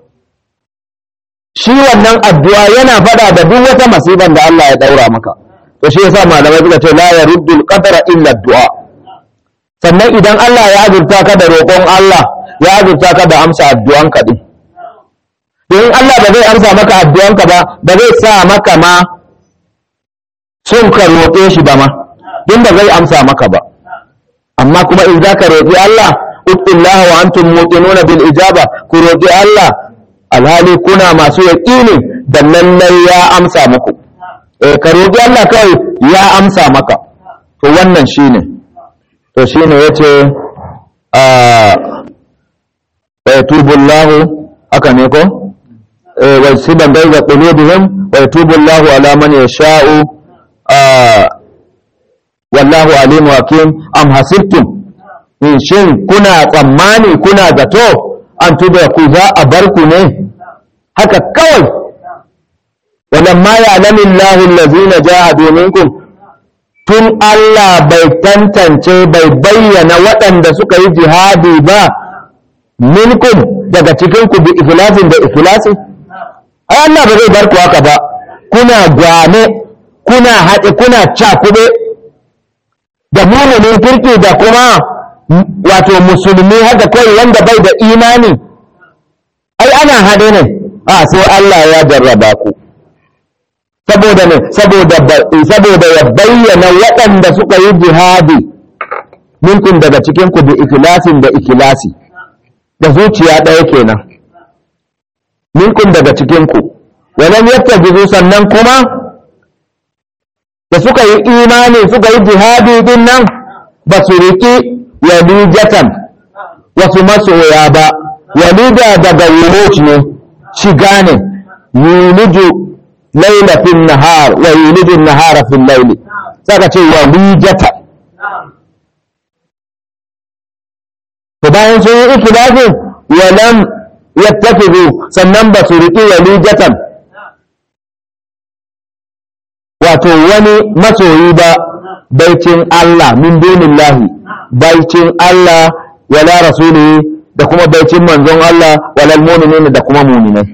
shi wannan addu'a yana fada da duk wata masiban da Allah ya daura maka to shi yasa malamai suka ce la yaruddul qadara illa addu'a sannan idan Allah ya azurta ka da roƙon Allah ya azurta ka da amsa addu'anka din in Allah ba zai amsa maka addu'anka ba ba zai sa maka ma sun ka roƙe shi ba ma din ba zai amsa maka ba amma kuma in za ka roƙi Allah uttullah wa antum muqinuna bil ijaba ku roƙi Allah alhali kuna masu yaƙini da lallai ya amsa muku eh ka roƙi Allah kawai ya amsa maka to wannan shine to shine yace a wa yatubu Allah haka ne ko eh wa sidan bayza qulubihim wa yatubu Allah ala man yasha'u wallahu alimu hakim am hasibtum in shin kuna tsammani kuna zato an tuba ku za a bar ku ne haka kawai walamma ya'lamu Allahu allazina jahadu minkum tun Allah bai tantance bai bayyana waɗanda suka yi jihadi ba minkum daga cikinku bi ikhlasin da ikhlasi ai Allah ba zai bar ku haka ba kuna gwane kuna haɗe kuna cakuɗe da muminin kirki da kuma wato musulmi haka kawai wanda bai da imani ai ana haɗe ne a sai Allah ya jarraba ku saboda ne saboda ya bayyana waɗanda suka yi jihadi minkum daga cikin ku da ikilasin da ikilasi da zuciya ɗaya kenan minkum daga cikin ku walam yattajizu sannan kuma da suka yi imani suka yi jihadi din nan ba su riƙi walijatan wasu masoya ba walida daga wuruj ne shiga ne yuliju laila fil nahar wa yuliju nahara fil laili saka ce walijata to bayan sun yi ikilafin walam yattafizu sannan ba su riƙi walijatan wato wani masoyi ba baicin Allah min dunillahi baicin Allah wala rasulihi da kuma baicin manzon Allah walal mu'minin da kuma mu'minai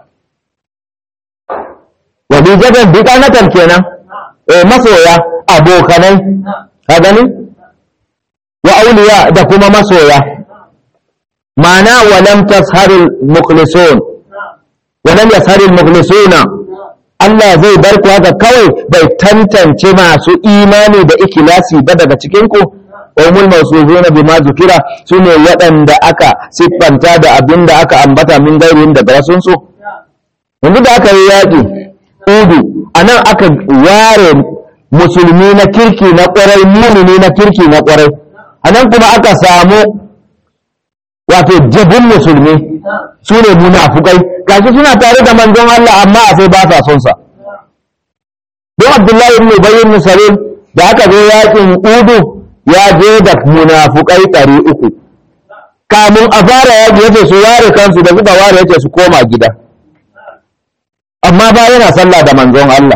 wadijadan biqanatan kenan eh masoya abokanai ka gani wa auliya da kuma masoya ma'ana walam tasharul mukhlisun walam yasharul mukhlisuna Allah zai bar ku haka kawai bai tantance masu imani da ikilasi ba daga cikin ku umul mawsufuna bima zukira sune waɗanda aka siffanta da abin da aka ambata min gairin daga wasun su yanzu da aka yi yaƙi udu anan aka ware musulmi na kirki na ƙwarai mumini na kirki na ƙwarai anan kuma aka samu wato jabin musulmi su ne munafukai gashi suna tare da manzon Allah amma a sai ba sa son sa don Abdullahi ibn Ubay ibn Salul da aka zo yakin Udu ya je da munafukai ɗari uku kamun a fara yaki yace su ware kansu da suka ware yace su koma gida amma ba yana sallah da manzon Allah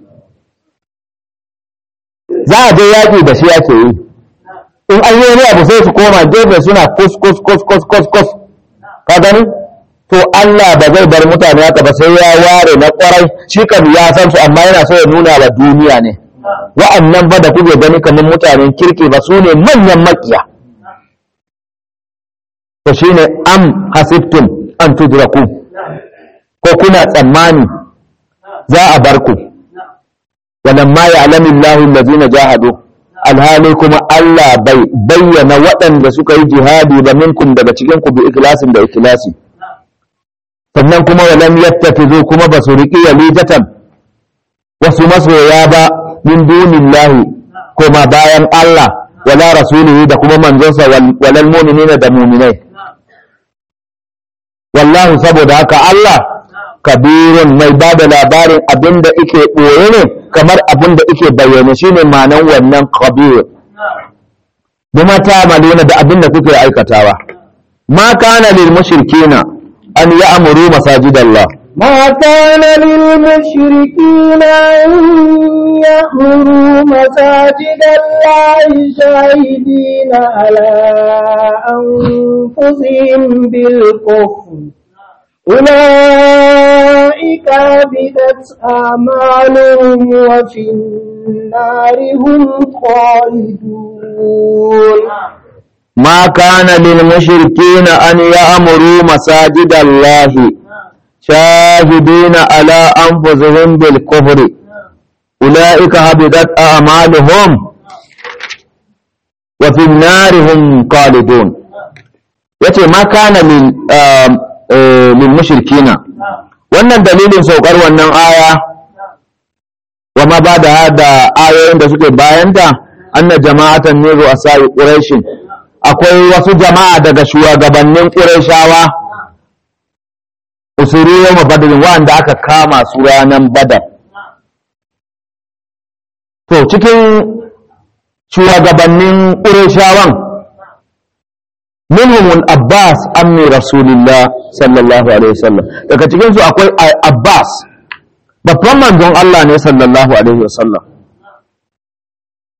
za a je yaki da shi yake yi in an yi wani abu sai su koma gefe suna kus kus kus kus kus kus ka gani to Allah ba zai bar mutane haka ba sai ya ware na kwarai shi kan ya san su amma yana so ya nuna wa duniya ne wa'annan ba da kuke gani kamar mutanen kirki ba su ne manyan makiya to shine am hasibtum an tudraku ko kuna tsammani za a bar ku walamma ya'lamu Allahu allazina jahadu alhali kuma Allah bai bayyana waɗanda suka yi jihadi ba minkum daga cikin ku bi ikhlasin da ikhlasi sannan kuma walam yattakizu kuma basu riƙi walijatan wasu masoya ba min dunillahi kuma bayan Allah wala rasulihi da kuma manzonsa walal mu'minina da mu'minai wallahu saboda haka Allah kabirun mai ba da labarin abin da ike ɓoye ne kamar abin da ike bayyane shi ne manan wannan kabir bima ta maluna da abin da kuke aikatawa ma kana lil mushrikina an ya'muru masajidallah ما كان للمشركين أن يأمروا مساجد الله شاهدين على أنفسهم بالكفر أولئك عبدت أعمالهم وفي النار هم خالدون ما كان للمشركين أن يأمروا مساجد الله شاهدين على أنفسهم بالكفر أولئك هبطت أعمالهم وفي النار هم خالدون yace ma kana lil mushrikina wannan dalilin saukar wannan aya wa ma bada da ayoyin da suke bayanta anna jama'atan min ru'asa'i quraish akwai wasu jama'a daga shugabannin qurayshawa usuru yau badrin wanda aka kama su ranan badar to cikin shugabannin qurayshawan minhum abbas ammi rasulillah sallallahu alaihi wasallam daga cikin su akwai abbas babban manzon Allah ne sallallahu alaihi wasallam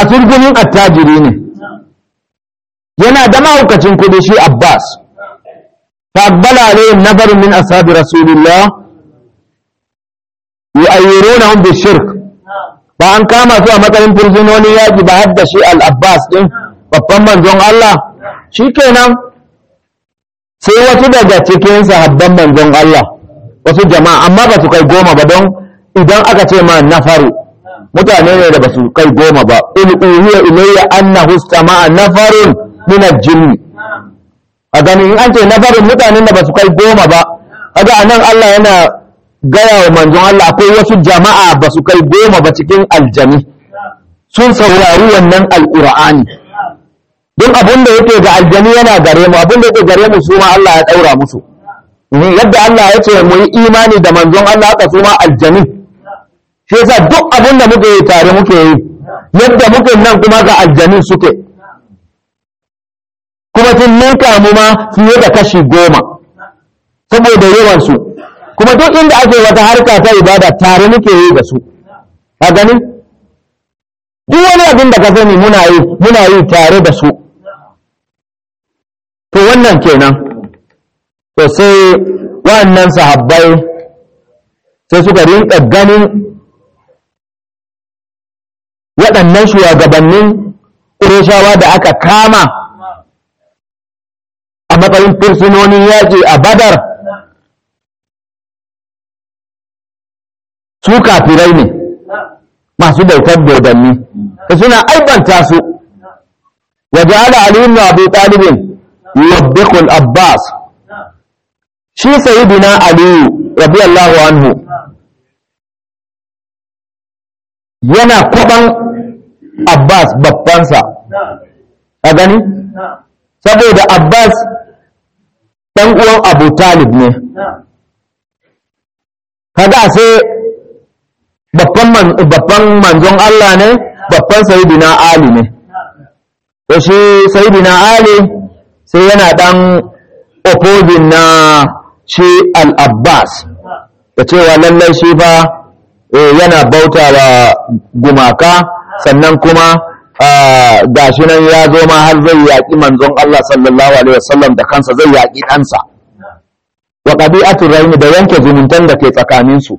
kasurgunin attajiri ne yana da mahaukacin kudi shi abbas faqbala alayhim nafarun min ashabi rasulillah yu'ayyirunahum bishirk ba an kama su a matsayin fursunonin yaƙi ba har da shi al-abbas din babban manzon Allah shikenan sai wasu daga cikin sahabban manzon Allah wasu jama'a amma ba su kai goma ba don idan aka ce ma nafaru mutane ne da ba su kai goma ba in uhiya ilayya annahu istama'a nafarun min al-jinn a gani in an ce nafarin mutanen da ba su kai goma ba kaga anan Allah yana gaya wa manzon Allah akwai wasu jama'a ba su kai goma ba cikin aljami sun saurari wannan alqur'ani don abin da yake ga aljami yana gare mu abin da yake gare mu su ma Allah ya daura musu yadda Allah ya ce mu yi imani da manzon Allah haka su ma aljami shi yasa duk abin da muke yi tare muke yi yadda muke nan kuma ga aljami suke kuma sun ninka mu ma fiye da kashi goma saboda yawansu kuma duk inda ake wata harka ta ibada tare muke yi da su a gani duk wani abin da ka sani muna yi muna yi tare da su to wannan kenan to sai wannan sahabbai sai suka rinka ganin waɗannan shugabannin ƙureshawa da aka kama a matsayin fursunonin yaƙi a badar su kafirai ne masu bautar dodanni da suna aibanta su wa ja'ala ali ibn abi talib yubbiqu al-abbas shi sayyidina ali radiyallahu anhu yana kuban abbas babbansa a gani saboda abbas ɗan uwan abu talib ne kaga sai babban manzon Allah ne babban sayidina Ali ne to shi sayidina Ali sai yana ɗan opposing na shi al-abbas da cewa lallai shi fa yana bauta wa gumaka sannan kuma gashi nan ya zo ma har zai yaƙi manzon Allah sallallahu alaihi wasallam da kansa zai yaƙi ɗansa wa qabi'atu rahim da yanke zumuntan da ke tsakanin su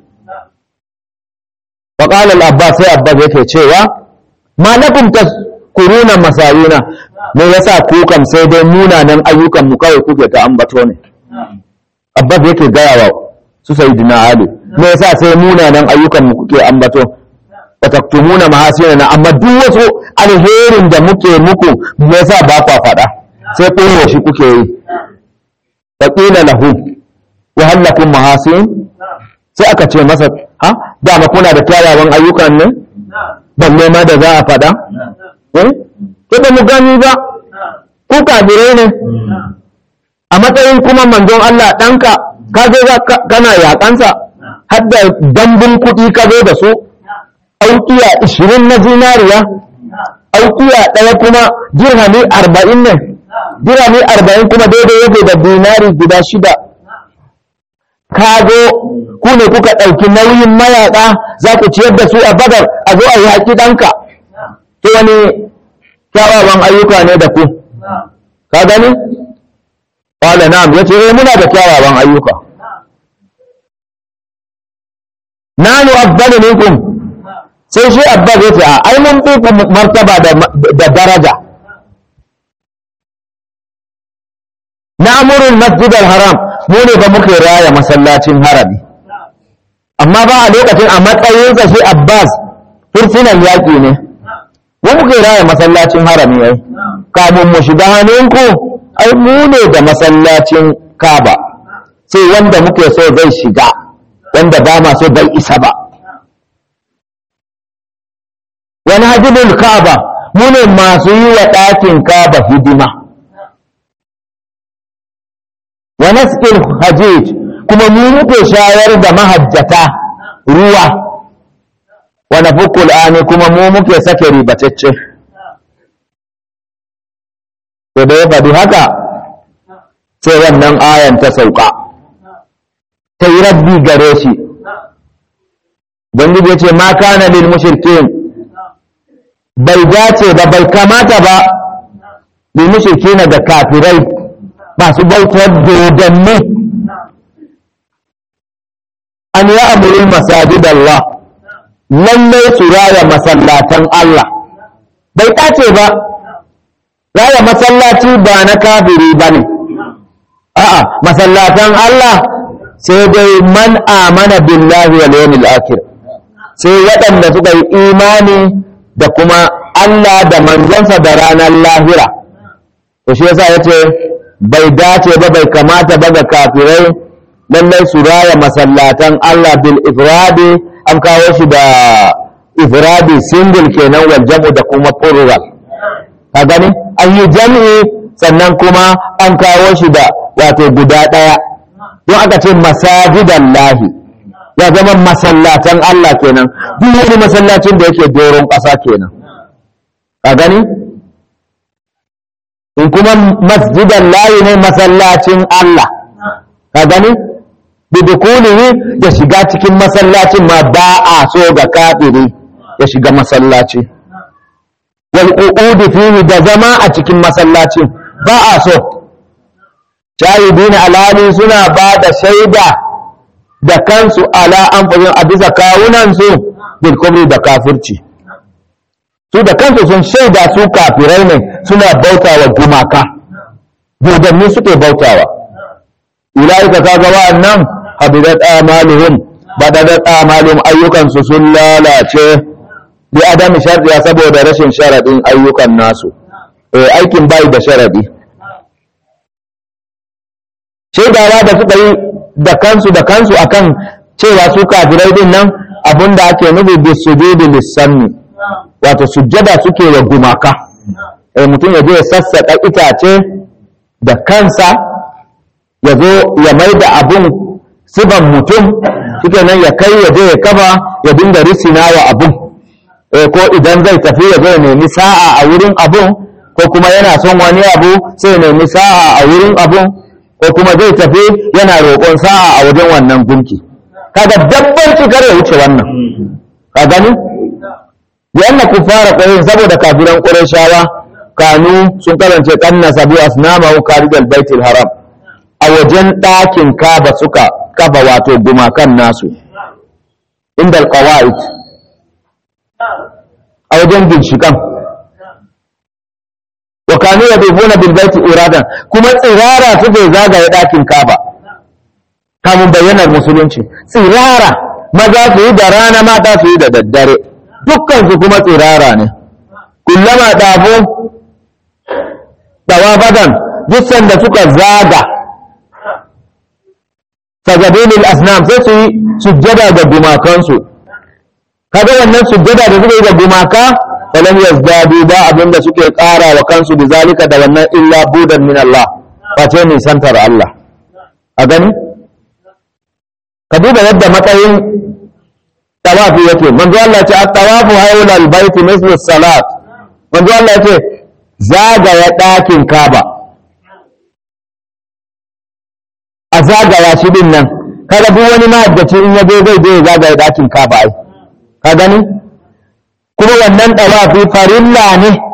wa qala al-abbas sai abbas yake cewa ma lakum tazkuruna masayina me yasa ku kam sai dai munanan ayyukan mu kawai kuke ta ambato ne abbas yake gaya wa su sayyidina ali me yasa sai munanan ayyukan mu kuke ambato wa taktumuna mahasinana amma duk wasu alherin da muke muku me yasa ba kwa faɗa sai koyo shi kuke yi wa qila lahu wa hal lakum mahasin sai aka ce masa ha dama kuna da kyawawan ayyukan ne balle ma da za a faɗa eh ko ba mu gani ba ku kafirai ne a matsayin kuma manzon Allah ɗanka ka zo kana yaƙansa har da dambun kuɗi ka zo da su aukiya ishirin na zinariya aukiya ɗaya kuma dirhami arba'in ne dirhami arba'in kuma daidai yake da dinari guda shida ka zo ku ne kuka ɗauki nauyin mayaƙa za ku ciyar da su a badar a zo a yaƙi ɗanka to wani kyawawan ayyuka ne da ku ka gani ƙwala na'am ya ce muna da kyawawan ayyuka nanu afdalu minkum sai shi abbas ya ce a ai mun fi martaba da daraja na'murul masjid haram mu ne ba muke raya masallacin harami amma ba a lokacin a matsayinsa shi abbas fursunan yaƙi ne mu muke raya masallacin harami ai kamun mu shiga hannunku ai mu ne da masallacin kaba sai wanda muke so zai shiga wanda ba ma so bai isa ba wani hajjibul kaba mu ne masu yi wa ɗakin kaba hidima wa nasqil hajij kuma mu muke shayar da mahajjata ruwa wa nafukul ani kuma mu muke sake ribatacce to da ya faɗi haka sai wannan ayan ta sauka ta yi rabbi gare shi don ya ce ma kana lil mushrikin bai dace ba bai kamata ba bi mushrikina da kafirai masu bautar dodanni an yi amurin masajid Allah lallai su raya masallatan Allah bai dace ba raya masallaci ba na kafiri ba ne a'a masallatan Allah sai dai man amana billahi wal yawmil akhir sai waɗanda suka yi imani da kuma Allah da manzansa da ranar lahira to shi yasa yace bai dace ba bai kamata ba ga kafirai lallai su raya masallatan Allah bil ifradi an kawo shi da ifradi single kenan wal jam'u da kuma plural ka gani an yi jam'i sannan kuma an kawo shi da wato guda ɗaya don aka ce masajidan lahi ya zama masallatan Allah kenan duk wani masallacin da yake doron ƙasa kenan ka gani in kuma masjidan lahi ne masallacin Allah ka gani bidukulihi da shiga cikin masallacin ma ba a so ga kafiri ya shiga masallaci wal qu'udi fihi da zama a cikin masallacin ba a so shahidina alhali suna ba da shaida da kansu ala an a bisa kawunansu bil kubri da kafirci su da kansu sun shaida su kafirai ne suna bautawa gumaka dodanni suke bautawa ulaika kaga wa'annan habidat amaluhum badadat amaluhum ayyukansu sun lalace bi adami shardiya saboda rashin sharadin ayyukan nasu eh aikin bai da sharadi shaidawa da suka yi da kansu da kansu akan cewa su kafirai din nan abinda ake nufi bi sujudi lissanni wato sujjada suke wa gumaka eh mutum ya je ya sassaka itace da kansa ya zo ya mai da abun siban mutum suke nan ya kai ya je ya kafa ya dinga risina wa abun eh ko idan zai tafi ya zo ya nemi sa'a a wurin abun ko kuma yana son wani abu sai ya nemi sa'a a wurin abun ko kuma zai tafi yana roƙon sa'a a wajen wannan gunki kaga dabbar kar ya wuce wannan ka gani yana ku fara ƙwarin saboda kafiran ƙurashawa kanu sun karance kanna sabu asnama wa karijal baitul haram a wajen ɗakin kaba suka kafa wato gumakan nasu inda alqawaid a wajen ginshikan wa kanu yadufuna bil baiti iradan kuma tsirara suke zagaye ɗakin kaba kamun bayyanar musulunci tsirara maza su yi da rana mata su yi da daddare dukkan su kuma tsirara ne kullama ɗafo tawafadan duk sanda suka zaga sajadulil asnam sai su yi sujjada ga gumakansu kaga wannan sujjada da suka yi ga gumaka falam yazdadu ba abinda suke ƙara wa kansu da zalika da wannan illa budan min Allah face ne santar Allah a gani ka duba yadda matsayin tawafi yake manzo Allah ya ce at-tawafu hawla al-bayt mislu salat manzo Allah ya ce zagaya ɗakin Kaaba a zagaya shi din nan kaga duk wani mahaddaci in ya zo zai je ya zagaya ɗakin Kaaba ai ka gani kuma wannan ɗawafi farilla ne